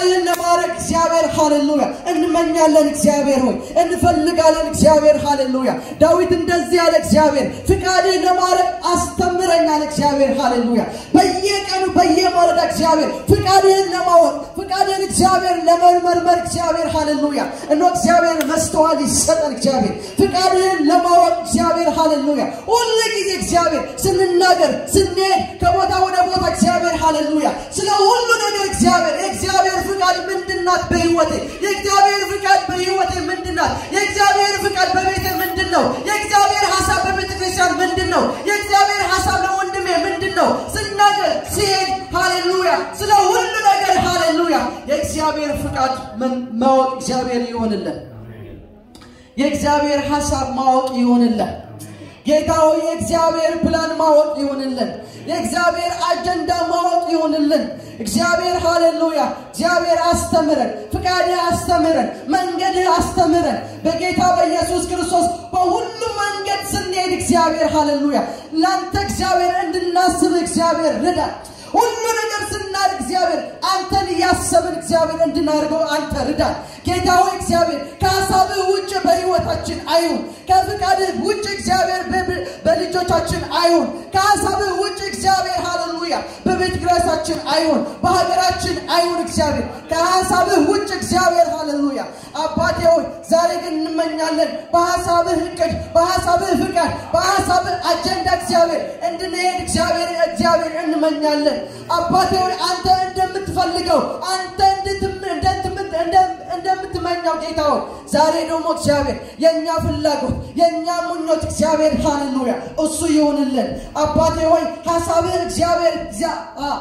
ለማድረግ እግዚአብሔር ሃሌሉያ እንመኛለን። እግዚአብሔር ሆይ እንፈልጋለን። እግዚአብሔር ሃሌሉያ ዳዊት እንደዚህ ያለ እግዚአብሔር ፍቃድህ ለማድረግ አስተምረኛል። እግዚአብሔር ሃሌሉያ በየቀኑ በየማለዳ እግዚአብሔር ፍቃድህን ለማወቅ ፍቃድህን እግዚአብሔር ለመመርመር እግዚአብሔር ሃሌሉያ እኖ እግዚአብሔር መስተዋል ይሰጠን። እግዚአብሔር ፍቃድህን ለማወቅ እግዚአብሔር ሃሌሉያ ሁሉ ጊዜ እግዚአብሔር ስንናገር ስንሄድ ከቦታ ወደ ቦታ እግዚአብሔር ሃሌሉያ ስለ ሁሉ ነገር እግዚአብሔር የእግዚአብሔር ፍቃድ ምንድናት በህይወቴ የእግዚአብሔር ፍቃድ በህይወቴ ምንድናት የእግዚአብሔር ፍቃድ በቤቴ ምንድን ነው የእግዚአብሔር ሀሳብ በቤተ ክርስቲያን ምንድን ነው የእግዚአብሔር ሀሳብ ለወንድሜ ምንድን ነው ስናገር ሲሄድ ሃሌሉያ ስለ ሁሉ ነገር ሃሌሉያ የእግዚአብሔር ፍቃድ ምን- ማወቅ እግዚአብሔር ይሆንልን የእግዚአብሔር ሀሳብ ማወቅ ይሆንልን ጌታ ሆይ የእግዚአብሔር ፕላን ማወቅ ይሆንልን የእግዚአብሔር አጀንዳ ማወቅ ይሆንልን እግዚአብሔር ሃሌሉያ እግዚአብሔር አስተምረን ፍቃድህ አስተምረን መንገድህ አስተምረን በጌታ በኢየሱስ ክርስቶስ በሁሉም መንገድ ስንሄድ እግዚአብሔር ሃሌሉያ ለአንተ እግዚአብሔር እንድናስብ እግዚአብሔር ርዳን ሁሉ ነገር ስናደርግ እግዚአብሔር አንተን እያሰብን እግዚአብሔር እንድናደርገው አንተ ርዳን ጌታ ሆይ እግዚአብሔር ከሀሳብህ ውጭ በህይወታችን አይሁን ከፍቃድህ ውጭ እግዚአብሔር በብ- በልጆቻችን አይሁን ከሀሳብህ ውጭ እግዚአብሔር ሃሌሉያ በቤተ ክርስቲያናችን አይሁን በሀገራችን አይሁን እግዚአብሔር ከሀሳብህ ውጭ እግዚአብሔር ሃሌሉያ አባቴ ሆይ ዛሬ ግን እንመኛለን በሀሳብህ እቅድ በሀሳብህ ፍቃድ በሀሳብህ አጀንዳ እግዚአብሔር እንድንሄድ እግዚአብሔር እግዚአብሔር እንመኛለን አባቴ ሆይ አንተ እንደምትፈልገው አንተ እንድትም- እንደትም- እንደ- እንደምትመኛው ጌታ ሆይ ዛሬ ደግሞ እግዚአብሔር የእኛ ፍላጎት የእኛ ምኞት እግዚአብሔር ሃሌሉያ እሱ ይሆንልን አባቴ ሆይ ሀሳብህ እግዚአብሔር እግዚአ- አ-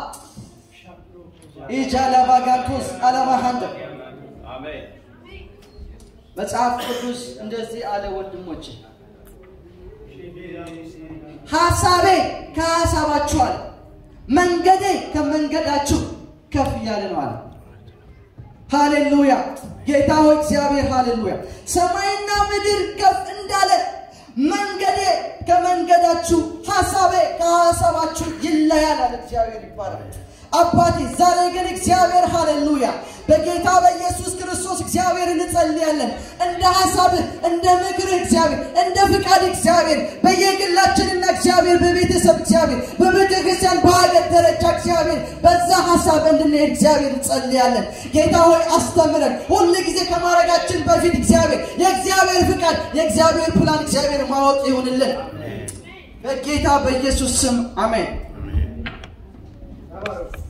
ኢጃላባጋቶስ አላማሃንደ መጽሐፍ ቅዱስ እንደዚህ አለ ወንድሞች ሀሳቤ ከሀሳባችሁ አለ መንገዴ ከመንገዳችሁ ከፍ እያለ ነው አለ ሃሌሉያ ጌታ ሆይ እግዚአብሔር ሃሌሉያ ሰማይና ምድር ከፍ እንዳለ መንገዴ ከመንገዳችሁ ሀሳቤ ከሀሳባችሁ ይለያል አለ እግዚአብሔር ይባላል አባቴ ዛሬ ግን እግዚአብሔር ሃሌሉያ በጌታ በኢየሱስ ክርስቶስ እግዚአብሔር እንጸልያለን እንደ ሀሳብህ እንደ ምክርህ እግዚአብሔር እንደ ፍቃድ እግዚአብሔር በየግላችንና እግዚአብሔር በቤተሰብ እግዚአብሔር በቤተ ክርስቲያን በሀገር ደረጃ እግዚአብሔር በዛ ሀሳብ እንድንሄድ እግዚአብሔር እንጸልያለን ጌታ ሆይ አስተምረን ሁል ጊዜ ከማድረጋችን በፊት እግዚአብሔር የእግዚአብሔር ፍቃድ የእግዚአብሔር ፕላን እግዚአብሔር ማወቅ ይሁንልን በጌታ በኢየሱስ ስም አሜን